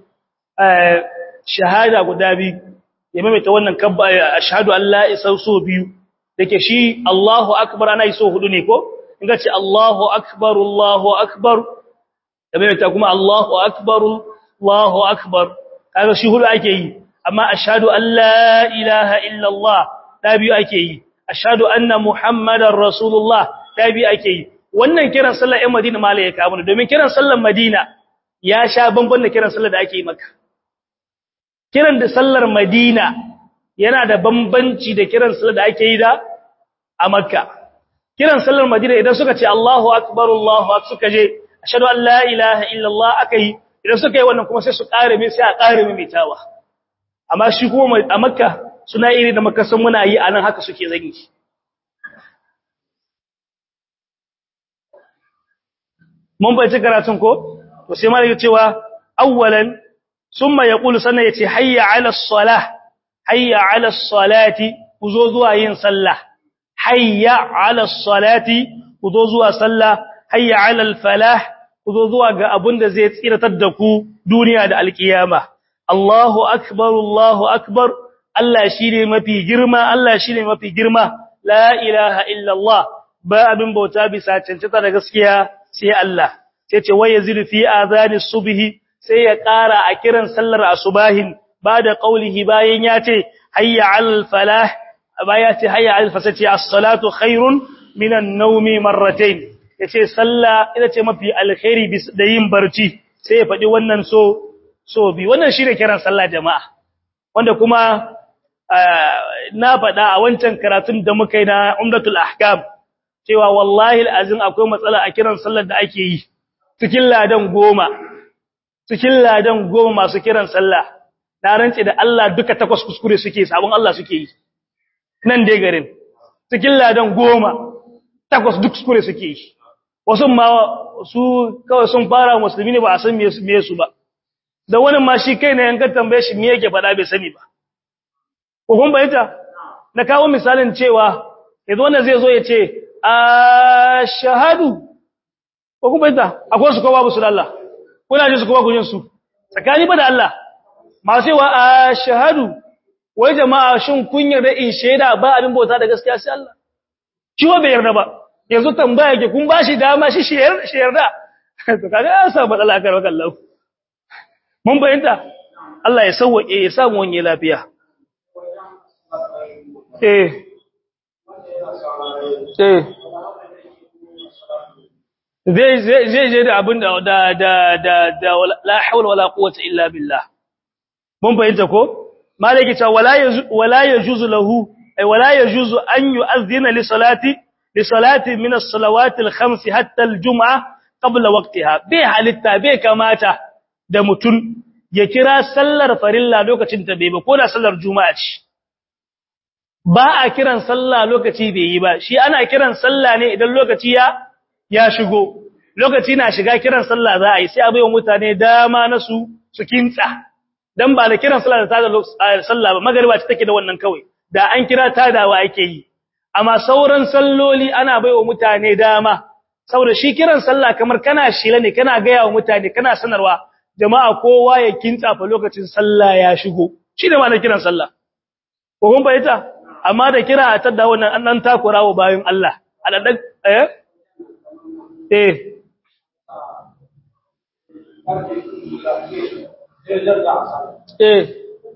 shahada guda biyu ya memeta wannan kabba ashhadu an la isa so biyu dake shi Allahu akbar ana so hudu ne ko in ga ce Allahu akbar Allahu akbar da memeta kuma Allahu akbar Allahu akbar kaga shi hudu ake yi amma ashhadu an la ilaha illa Allah da biyu ake yi ashhadu anna muhammadar rasulullah da biyu ake yi wannan kiran sallar ɗan Madina mala ya kawo domin kiran sallar Madina ya sha bamban da kiran sallar da ake yi maka kiran da sallar Madina yana da bambanci da kiran sallar da ake yi da a Makka kiran sallar Madina idan suka ce Allahu akbar Allahu akbar suka je ashhadu an la ilaha illa Allah akai idan suka yi wannan kuma sai su ƙare mai sai a ƙare mai mitawa amma shi kuma a Makka suna iri da Makka san muna yi anan haka suke zangi mun bai ci karatun ko to sai malaka cewa awwalan summa yaqulu sanna yace hayya ala salah hayya ala salati kuzo zuwa yin sallah hayya ala salati kuzo zuwa sallah hayya ala al falah kuzo zuwa ga abun da zai tsiratar da ku duniya da alkiyama Allahu akbar Allahu akbar Allah shine mafi girma Allah shine mafi girma la ilaha illa Allah ba abin bauta bisa cancanta da gaskiya sai Allah sai ce wai yazidu fi azani subhi sai ya ƙara a kiran sallar asubahin ba da qaulihi bayan ya ce hayya alal falah baya ce hayya alal fasati as-salatu khairun minan nawmi marratayn yace sallah ita ce mafi alkhairi da yin barci sai ya faɗi wannan so so bi wannan shine kiran sallah jama'a wanda kuma na faɗa a wancan karatun da muka yi na umdatul ahkam cewa wallahi alazim akwai matsala a kiran sallar da ake yi cikin ladan goma cikin ladan goma masu kiran sallah na rance da Allah duka takwas kuskure suke sabon Allah suke yi nan dai garin cikin ladan goma takwas duk kuskure suke yi wasu ma su kawai sun fara musulmi ne ba a san me su ba da wani ma shi kai ne yankan tambaye shi me yake faɗa bai sani ba ko kun bayyana na kawo misalin cewa yanzu wannan zai zo ya ce ashhadu ko kuma ita akwai su ko babu su da Allah kuna ji su ko babu jin su tsakani ba da Allah masu yawa ashhadu wai jama'a shin kun yarda in shaida ba abin bauta da gaskiya sai Allah shi wa bai yarda ba yanzu tambaya ke kun bashi dama shi shi yarda to kaga ya sa matsala kar wakan Allah mun bayyana Allah ya sauke ya samu wani lafiya eh eh zai zai je da abin da da da da la hawla wala quwwata illa billah mun fahimta ko malaki ta wala wala yajuzu lahu ay wala yajuzu an yu'adhdhina li salati li salati min as-salawati al-khams hatta al-jum'a qabla waqtiha bai halitta bai kamata da mutun ya kira sallar farilla lokacin ta bai ba ko da sallar juma'a ce ba a kiran sallah lokaci bai yi ba shi ana kiran sallah ne idan lokaci ya ya shigo lokaci na shiga kiran sallah za a yi sai a baiwa mutane dama na su su kintsa dan ba da kiran sallah da tada sallah ba magariba ce take da wannan kawai da an kira tadawa ake yi amma sauran salloli ana baiwa mutane dama saboda shi kiran sallah kamar kana shila ne kana ga yawa mutane kana sanarwa jama'a kowa ya kintsa fa lokacin sallah ya shigo shine ma na kiran sallah ko kun bayyana amma da kira a tada wannan an dan takurawa bayan Allah aladan eh eh eh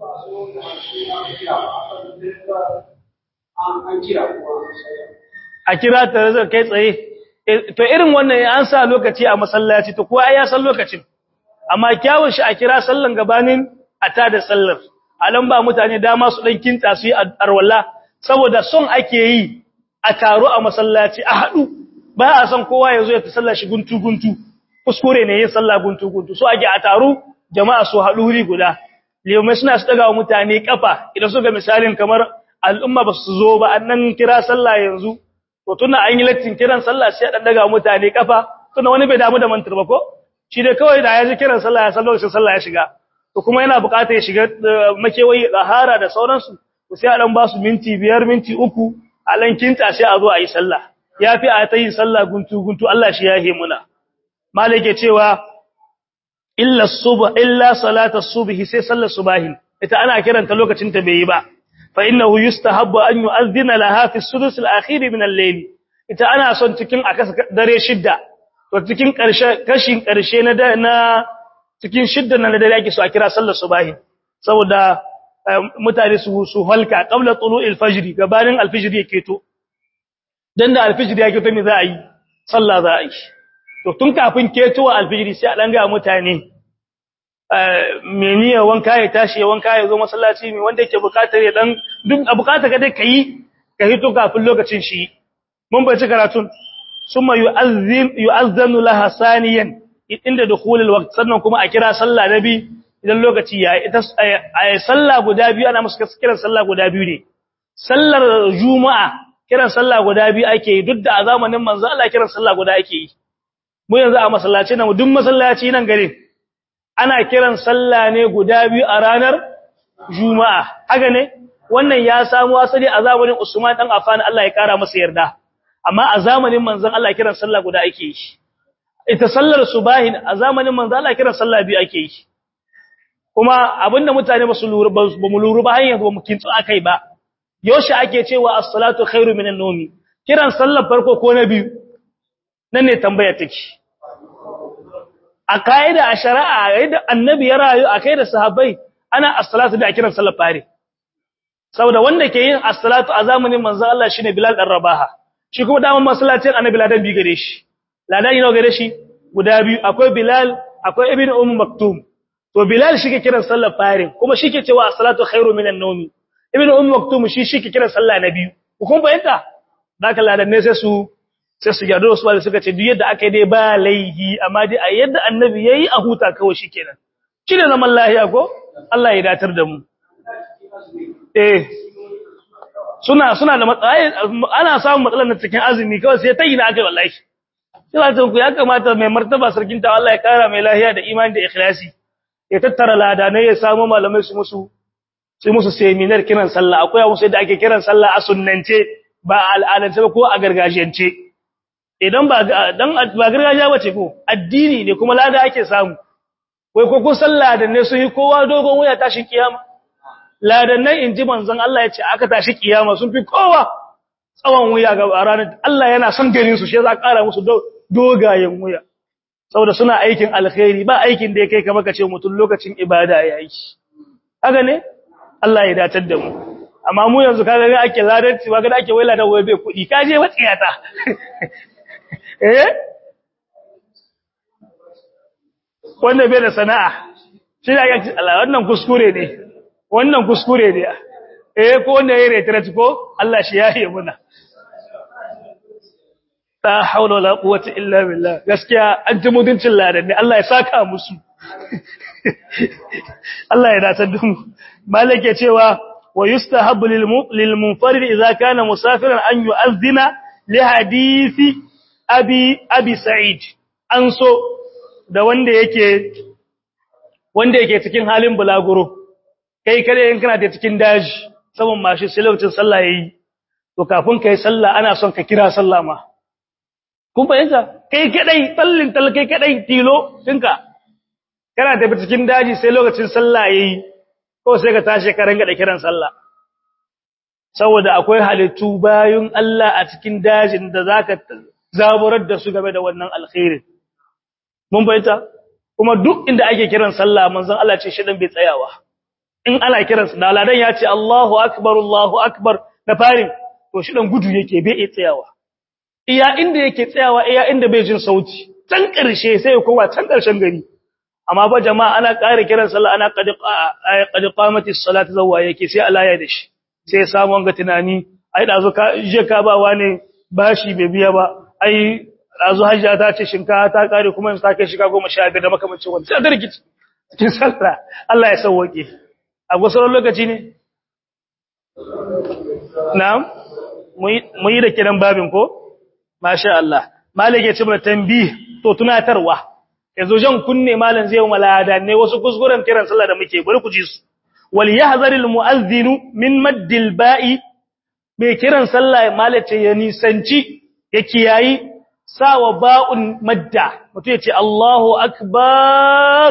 a kira ta zai kai tsaye to irin wannan an sa lokaci a masallaci to kowa ya san lokacin amma kyawun shi a kira sallan gabanin a tada sallar alan ba mutane dama su dan kinta su yi arwalla saboda son ake yi a taro a masallaci a hadu ba a san kowa ya zo ya sallar shi guntu guntu kuskure ne yin sallah guntu guntu so ake a taro jama'a su hadu wuri guda limai suna su daga mutane kafa idan suka misalin kamar al'umma ba su zo ba annan kira sallah yanzu to tunda an yi lattin kiran sallah sai dan daga mutane kafa tunda wani bai damu da mantar ba ko shi dai kawai da ya ji kiran sallah ya san lokacin sallah ya shiga to kuma yana buƙatar ya shiga makewayi zahara da sauransu to sai a dan ba su minti biyar minti uku a lan kinta sai a zo a yi sallah yafi a ta yin sallah guntu guntu Allah shi ya yi muna malike cewa illa subh illa salata subhi sai sallar subahin ita ana kiranta lokacin ta bai yi ba fa innahu yustahabbu an yu'adhdhina laha fi as-sudus al-akhir min al-layl ita ana son cikin akasa dare shidda to cikin karshe kashin karshe na na cikin shidda na dare ake so a kira sallar subahin saboda mutane su su halka qabla tulu'il fajr gabanin al-fajr yake to dan da al-fajr yake to me za a yi sallah za a yi to tun kafin ketowa al-fajr sai a dan ga mutane meniya wanka ya tashi wanka ya zo masallaci mai wanda yake bukatar ya dan duk a bukatar ka dai kai ka hito kafin lokacin shi mun bai ci karatun summa yu'azzin yu'azzanu laha saniyan inda dukhulul waqt sannan kuma a kira sallah nabi idan lokaci ya ita sallah guda biyu ana musu kiran sallah guda biyu ne sallar juma'a kiran sallah guda biyu ake yi duk da a zamanin manzo Allah kiran sallah guda ake yi mu yanzu a masallaci nan duk masallaci nan gare ana kiran sallah ne guda biyu a ranar juma'a haka ne wannan ya samu asali a zamanin Usman dan Affan Allah ya kara masa yarda amma a zamanin manzon Allah kiran sallah guda ake yi ita sallar subahin a zamanin manzon Allah kiran sallah biyu ake yi kuma abinda mutane ba su lura ba mu lura ba hanyar ba mu kintsu akai ba yoshi ake cewa as-salatu khairu minan nawmi kiran sallar farko ko na biyu nan ne tambaya take a kaida a shari'a yadda annabi ya rayu a kai da sahabbai ana as-salatu da kiran sallar fare saboda wanda ke yin as-salatu a zamanin manzo Allah shine Bilal dan Rabaha shi kuma daman masallacin annabi ladan bi gare shi ladan yana gare shi guda biyu akwai Bilal akwai Ibn Umm Maktum to Bilal shi ke kiran sallar fare kuma shi ke cewa as-salatu khairu minan nawmi Ibn Umm Maktum shi shi ke kiran sallah na biyu kun bayanta zaka ladan ne sai su sai su gyado su bada suka ce duk yadda aka yi dai ba laihi amma dai a yadda annabi yayi a huta kawai shikenan shi ne zaman lahiya ko Allah ya datar da mu eh suna suna da matsayi ana samun matsalar na cikin azumi kawai sai ta yi na aka wallahi sai ta ku ya kamata mai martaba sarkin ta Allah ya kara mai lahiya da imani da ikhlasi ya tattara ladanai ya samu malamai su musu su musu seminar kiran sallah akwai musu yadda ake kiran sallah a sunnance ba a al'adance ba ko a gargajiyance idan ba dan ba gargajiya bace ko addini ne kuma lada ake samu wai ko ko sallah da ne su yi kowa dogon wuya tashin kiyama ladan nan inji manzon Allah ya ce aka tashi kiyama sun fi kowa tsawon wuya ga ranar Allah yana son ganin su shi za ƙara musu dogayen wuya saboda suna aikin alkhairi ba aikin da ya kai kamar kace mutum lokacin ibada yayi haka ne Allah ya datar da mu amma mu yanzu kaga ga ake ladanci ba ga ake waila da waye bai kudi kaje watsiyata eh wanda bai da sana'a shi da yake Allah wannan kuskure ne wannan kuskure ne eh ko wanda yayi retreat ko Allah shi yayi muna ta haula wala quwwata illa billah gaskiya an ji mutuncin ladan ne Allah ya saka musu Allah ya dace da mu malike cewa wa yustahabbu lil munfarid idza kana musafiran an yu'adhdhina li hadisi abi abi sa'id an so da wanda yake wanda yake cikin halin bulaguro kai kare in kana da cikin daji saman mashi sai lokacin sallah yayi to kafin kai sallah ana son ka kira sallah ma kun fahimta kai kadai tallin tal kai kadai tilo dinka kana tafi cikin daji sai lokacin sallah yayi ko sai ka tashi ka ranga da kiran sallah saboda akwai halittu bayun Allah a cikin dajin da zaka zaburar da su game da wannan alkhairin mun bayyana kuma duk inda ake kiran sallah manzon Allah ce shi dan bai tsayawa in ana kiran da ladan ya ce Allahu akbar Allahu akbar da farin to shi dan gudu yake bai tsayawa iya inda yake tsayawa iya inda bai jin sauti can karshe sai ya koma can karshen gari amma ba jama'a ana ƙara kiran sallah ana qad qad qamati as-salatu zawwa yake sai Allah ya dashi sai samu wanga tunani ai dazo ka je ka ba wani bashi bai biya ba ai dazo hajja ta ce shinka ta kare kuma in sake shiga 15 da makamancin wannan sai da rikici cikin sallah Allah ya sauke a gusarar lokaci ne na'am mu yi da kiran babin ko masha Allah malik ya ce mana tambih to tunatarwa yanzu jan kunne malam zai yi malada ne wasu kuskuren kiran sallah da muke bari ku ji su wal yahzaril mu'adhdhin min maddil ba'i mai kiran sallah malace ya nisanci ya kiyayi sawa ba'un madda mutum ya ce Allahu akbar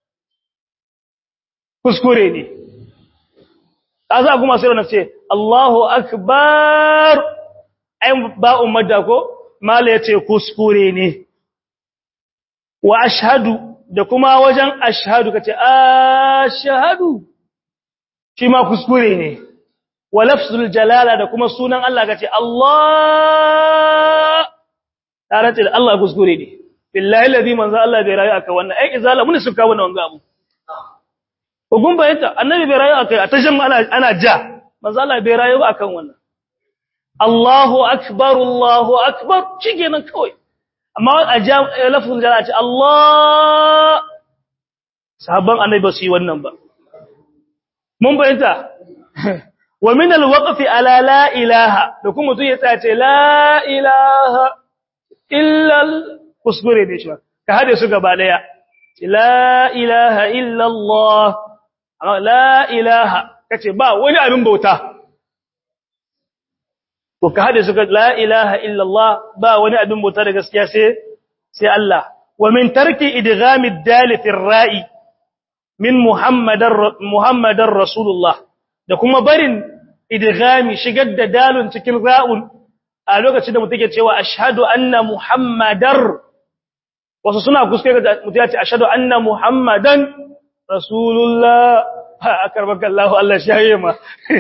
kuskure ne kaza kuma sai wannan ce Allahu akbar ai ba'un madda ko mala yace kuskure ne wa ashhadu da kuma wajen ashhadu kace ashhadu shi ma kuskure ne wa lafzul jalala da kuma sunan Allah kace Allah tare da Allah kuskure ne billahi alladhi manzo Allah bai rayu aka wannan ai izala mun suka wannan wanga abu Hukun bayanta annabi bai rayu akai a tashin ana ana ja manzo Allah bai rayu akan wannan Allahu akbar Allahu akbar shikenan kawai amma a ja lafzul jalala ce Allah sahabban annabi ba su yi wannan ba mun bayanta wa min alwaqfi ala la ilaha da kuma mutum ya tsace la ilaha illa kuskure ne shi ka hade su gaba daya la ilaha illa Allah la ilaha kace ba wani abin bauta to ka hade su ga la ilaha illa Allah ba wani abin bauta da gaskiya sai sai Allah wa min tarki idghami ad-dal fi ar-ra'i min muhammadar muhammadar rasulullah da kuma barin idghami shigar da dalun cikin ra'un a lokacin da mutum ke cewa ashhadu anna muhammadar wasu suna kuskure da mutum ya ce ashhadu anna muhammadan rasulullah akarbaka Allah Allah shaye ma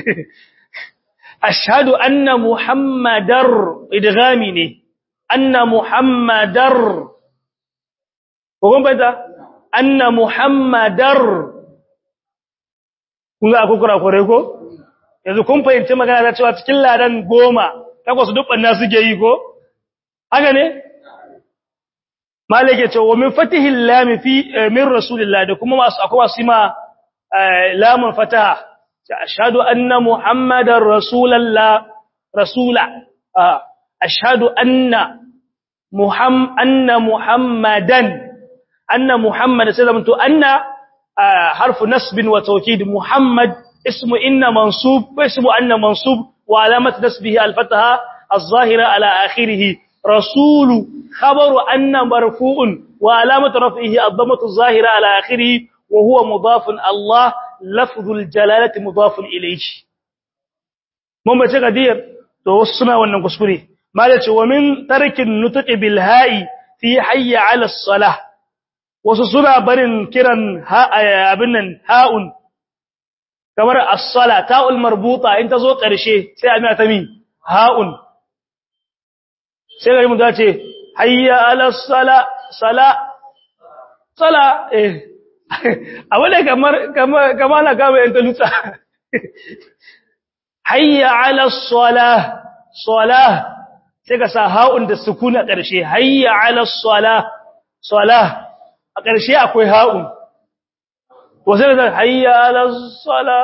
ashhadu anna muhammadar idghami ne anna muhammadar ko kun bayyana anna muhammadar kun ga akukura kore ko yanzu kun fahimci magana da cewa cikin ladan goma takwas duk banna suke yi ko haka ne malike ce wa min fatihil lam fi min rasulillah da kuma masu akwai masu ma lamun fataha ce ashhadu anna muhammadar rasulullah rasula ashhadu anna muham anna muhammadan anna muhammad sai zamanto anna harfu nasbin wa tawkid muhammad اسم إن منصوب واسم أن منصوب وعلامة نسبه الفتحة الظاهرة على آخره رسول خبر أن مرفوع وعلامة رفعه الضمة الظاهرة على آخره وهو مضاف الله لفظ الجلالة مضاف إليه mun bace gadir to wasu suna wannan kuskure malace wa min tarkin nutqi bil ha'i fi hayya 'ala as-salah wasu suna barin kiran ha abin nan ha'un kamar as-sala ta'ul marbuta in tazo karshe sai a ta mi ha'un sai gari mun ce hayya 'ala as-sala sala sala eh awale kamar kamar kamar na kama yan talutsa hayya 'ala as-salah salah sai ka sa ha'un da sukuna karshe hayya 'ala as-salah salah a karshe akwai ha'un wasu da hayya ala sala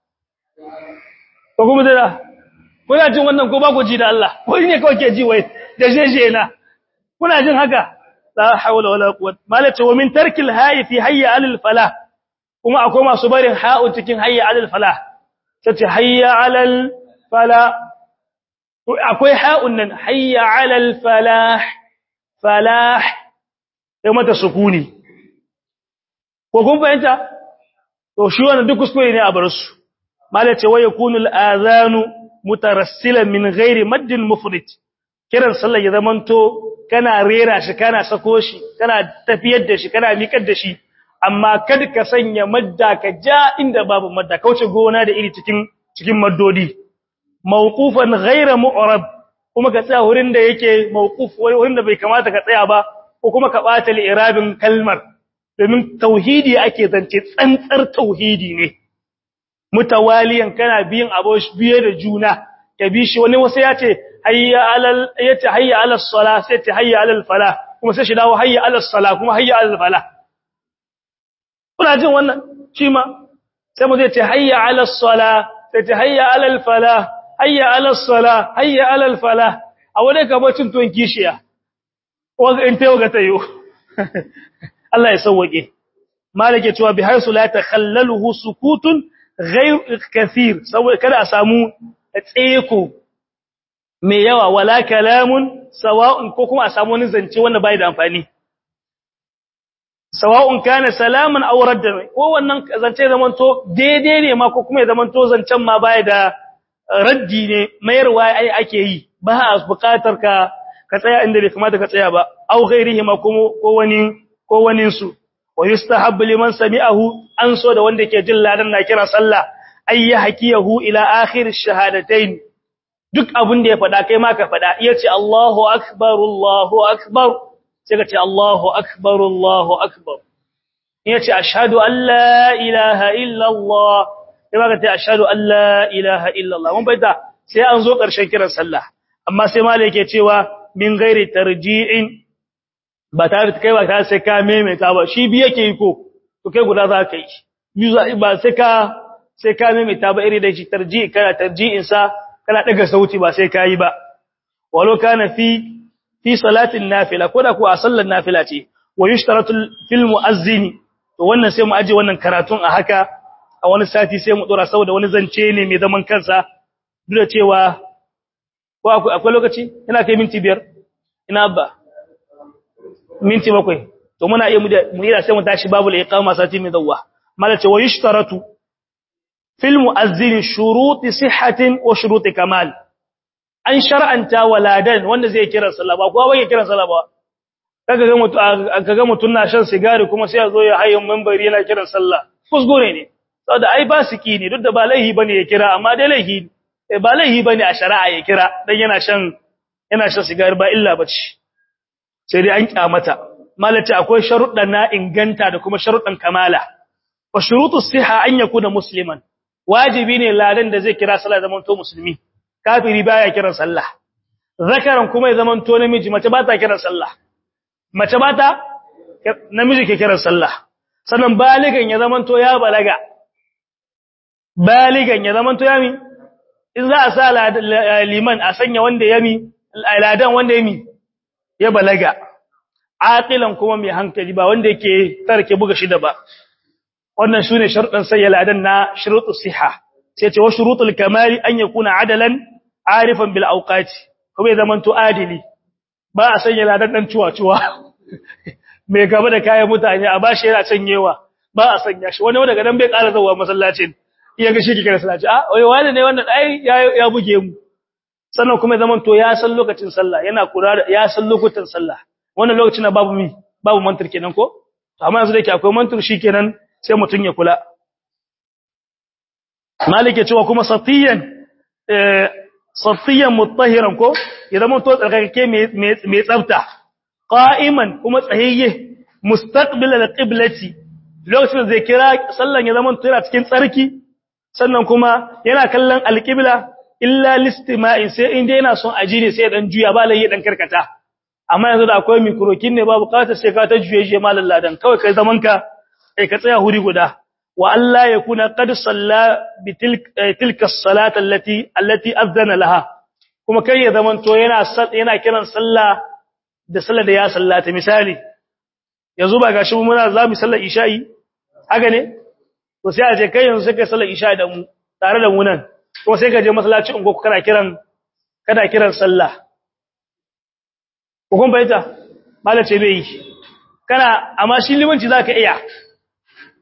ko kuma da kuna jin wannan ko ba ku ji da Allah ko ne kawai ke ji wai da jeje na kuna jin haka la hawla wala quwwata malaka wa min tarkil hayi fi hayya alal falah kuma akwai masu barin ha'u cikin hayya alal falah tace hayya alal falah akwai ha'un nan hayya alal falah falah sai mata sukuni ko kun fahimta to shi wannan duk kuskure ne a bar su malai ce waya kunul azanu mutarassilan min ghairi maddil mufrid kiran sallah ya zamanto kana rera shi kana sako shi kana tafiyar da shi kana miƙar da shi amma kada ka sanya madda ka ja inda babu madda kauce gona da iri cikin cikin maddodi mawqufan ghaira mu'rab kuma ka tsaya wurin da yake mawquf wurin da bai kamata ka tsaya ba ko kuma ka bata li'irabin kalmar domin tauhidi ake zance tsantsar tauhidi ne mutawaliyan kana biyin abosh biye da juna ka bi shi wani wasu ya ce hayya alal yace hayya alal sala sai ce hayya alal fala kuma sai shi dawo hayya alal sala kuma hayya alal fala kuna jin wannan shi ma sai mu zai ce hayya alal sala sai ce hayya alal fala hayya alal sala hayya alal fala a wani kabacin tuwon kishiya wanda in tayo ga tayo Allah ya sauwake malike cewa bi haisu la takhallaluhu sukutun ghayr kathir saboda kada a samu tseko mai yawa wala kalamun sawa'un ko kuma a samu wani zance wanda bai da amfani sawa'un kana salaman aw raddan ko wannan zance zaman to daidai ne ma ko kuma ya zaman to zancen ma bai da raddi ne mayarwa ai ake yi ba a buƙatar ka ka tsaya inda bai kamata ka tsaya ba aw ghairihi ma ko wani ko wani su wa yustahabbu liman sami'ahu an so da wanda ke jin ladan na kira sallah ay yahkiyahu ila akhir ash-shahadatayn duk abin da ya faɗa kai ma ka faɗa iya ce Allahu akbar Allahu akbar sai ka ce Allahu akbar Allahu akbar iya ce ashhadu an la ilaha illa Allah sai ma ka ce ashhadu an la ilaha illa Allah mun bayyana sai an zo ƙarshen kiran sallah amma sai malai yake cewa min ghairi tarji'in ba tare da kai ba tare sai ka maimaita ba shi bi yake yi ko to kai guda za ka yi ba sai ka sai ka maimaita ba iri da shi tarji'i kana tarji'in sa kana daga sauti ba sai kai ba walau kana fi fi salatin nafila ko da ko a sallar nafila ce wa yushtaratu fil muazzini to wannan sai mu aje wannan karatun a haka a wani sati sai mu dora saboda wani zance ne mai zaman kansa duk da cewa ko akwai lokaci ina kai minti biyar ina abba minti bakwai to muna iya mu yi sai mu tashi babu al-iqama sati mai dawwa malace wa yushtaratu fil muazzin shuruti sihhatin wa shuruti kamal an shar'anta waladan wanda zai kira sallah ba kowa bai kira sallah ba kaga ga mutu kaga mutun na shan sigari kuma sai ya zo ya hayin minbari yana kiran sallah kusgure ne saboda ai ba siki ne duk da ba laihi bane ya kira amma dai laihi ba laihi bane a shari'a ya kira dan yana shan yana shan sigari ba illa bace sai dai an kyamata malati akwai sharuɗan na inganta da kuma sharuɗan kamala wa shurutu siha an yakuna musliman wajibi ne ladan da zai kira sallah zaman to musulmi kafiri baya kiran sallah zakaran kuma ya zaman to namiji mace ba ta kiran sallah mace ba ta namiji ke kiran sallah sannan baligan ya zaman to ya balaga baligan ya zaman to yami in za a sa liman a sanya wanda yami ladan wanda yami ya balaga aqilan kuma mai hankali ba wanda yake tarke buga shida ba wannan shine sharuɗan sai ladan na shurutu siha sai ce wa shurutul kamali an yakuna adalan arifan bil awqati kuma ya zamanto adili ba a sanya ladan dan ciwa-ciwa mai gaba da kayan mutane a bashi yana canyewa ba a sanya shi wani daga nan bai ƙara zuwa masallacin iya ga shi kike masallaci a wai wani ne wannan ai ya buge mu sannan kuma zaman to ya san lokacin sallah yana kula da ya san lokutan sallah wannan lokacin babu mi babu mantur kenan ko to amma yanzu da yake akwai mantur shikenan sai mutun ya kula malike cewa kuma satiyan eh satiyan mutahiran ko ya zama to tsarkake mai tsafta qa'iman kuma tsayayye mustaqbil al-qiblati lokacin da zai kira sallan ya zama to yana cikin tsarki sannan kuma yana kallon al-qibla illa listima'in sai inda yana son aji ne sai dan juya ba lai dan karkata amma yanzu da akwai mikrokin ne ba bukatar sai ka ta juye shi mallan ladan kawai kai zaman ka kai ka tsaya huri guda wa Allah ya kuna qad salla bi tilka as-salata allati allati azana laha kuma kai ya zaman to yana yana kiran sallah da sallar da ya sallata misali yanzu ba gashi muna za mu sallar isha'i haka ne to sai a ce kai yanzu sai kai sallar isha'i da mu tare da mu nan kuma sai ka je masallaci ungo kana kiran kana kiran sallah ko kun bayyana malace bai kana amma shi limanci zaka iya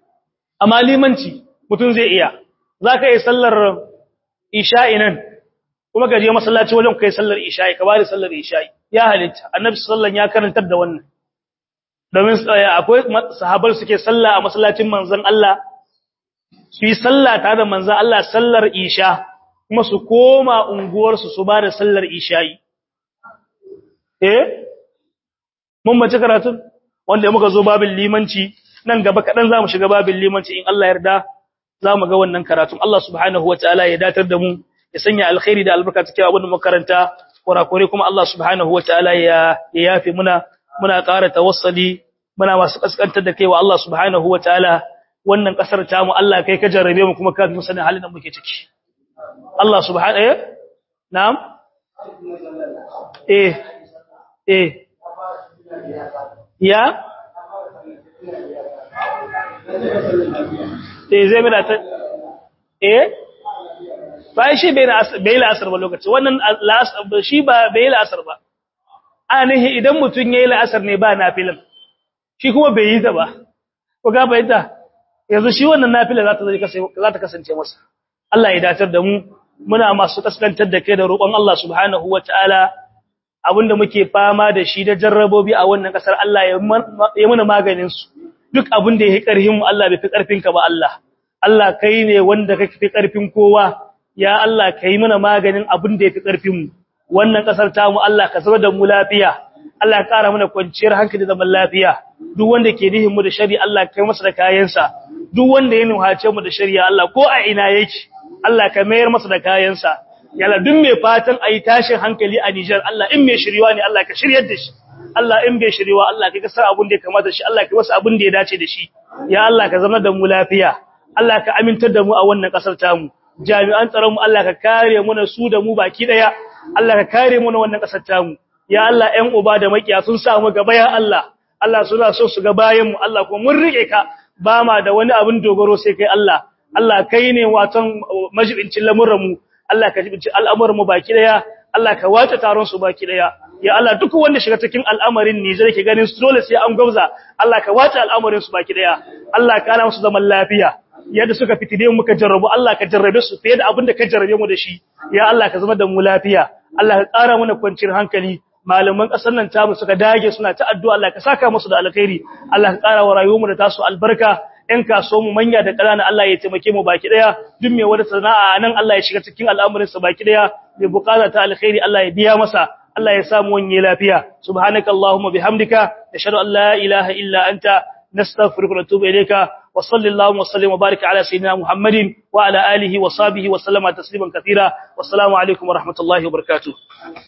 amma limanci mutum zai iya zaka yi sallar isha'i nan kuma ka je masallaci wajen kai sallar isha'i ka bada sallar isha'i ya halitta annabi sallallahu ya karantar da wannan domin akwai sahabbai suke sallah a masallacin manzon Allah su yi sallah tare da manzon Allah sallar isha kuma su koma unguwar su su bada sallar isha'i eh mun mace karatun wanda muka zo babin limanci nan gaba kadan zamu shiga babin limanci in Allah yarda zamu ga wannan karatun Allah subhanahu wataala ya datar da mu ya sanya alkhairi da albarka cikin abin da makaranta kurakure kuma Allah subhanahu wataala ya yafe muna muna ƙara tawassuli muna masu kaskantar da kai wa Allah subhanahu wataala wannan kasar ta mu Allah kai ka jarrabe mu kuma ka fi sanin halin da muke ciki Allah subhanahu eh na'am eh eh ya eh zai mina ta eh ba shi bai la'asar ba lokaci wannan shi ba bai la'asar ba anihi idan mutum ya yi la'asar ne ba nafilin shi kuma bai yi ta ba ko ga bayyanta yanzu shi wannan nafilin za ta kasance masa Allah ya datar da mu muna masu kaskantar da kai da roƙon Allah subhanahu wataala abinda muke fama da shi da jarrabobi a wannan kasar Allah ya muna maganin su duk abin da yake karhin mu Allah bai fi karfin ka ba Allah Allah kai ne wanda kake fi karfin kowa ya Allah kai mana maganin abin da yafi karfin mu wannan kasar ta mu Allah ka zama da mu lafiya Allah ya kara mana kwanciyar hankali da zaman lafiya duk wanda ke nihin mu da shari Allah kai masa da kayansa duk wanda ya nuhace mu da shari'a Allah ko a ina yake Allah ka mayar masa da kayansa yalla duk mai fatan ayi tashin hankali a Niger Allah in mai shiriwa ne Allah ka shiryar da shi Allah in bai shiriwa Allah ka sa abin da ya kamata shi Allah ka masa abin da ya dace da shi ya Allah ka zama da mu lafiya Allah ka amintar da mu a wannan kasar tamu jami'an tsaron mu Allah ka kare mu na su da mu baki daya Allah ka kare mu na wannan kasar tamu ya Allah ƴan uba da makiya sun sa mu gaba ya Allah Allah suna so su ga bayan mu Allah kuma mun rike ka ba ma da wani abin dogaro sai kai Allah Allah kai ne watan majibincin lamuran mu Allah ka jibinci al'amuran mu baki daya Allah ka wace taron su baki daya ya Allah duk wanda shiga cikin al'amarin Nijar ke ganin su dole sai an gwabza Allah ka wace al'amarin su baki daya Allah ka kana musu zaman lafiya yadda suka fitide mu muka jarrabu Allah ka jarrabe su fiye da abin da ka jarrabe mu da shi ya Allah ka zama da mu lafiya Allah ka ƙara mana kwanciyar hankali malaman ƙasar nan tamu suka dage suna ta addu'a Allah ka saka musu da alkhairi Allah ka ƙara wa rayuwarmu da tasu albarka ɗan kasuwa mu manya da ƙanana Allah ya taimake mu baki daya duk mai wata sana'a nan Allah ya shiga cikin al'amarin sa baki daya mai bukata ta alkhairi Allah ya biya masa Allah ya samu wani lafiya subhanakallahumma bihamdika nashhadu an la ilaha illa anta نستغفرك ونتوب إليك وصلى اللهم وسلم وبارك على سيدنا محمد وعلى آله وصحبه وسلم تسليما كثيرا والسلام عليكم ورحمة الله وبركاته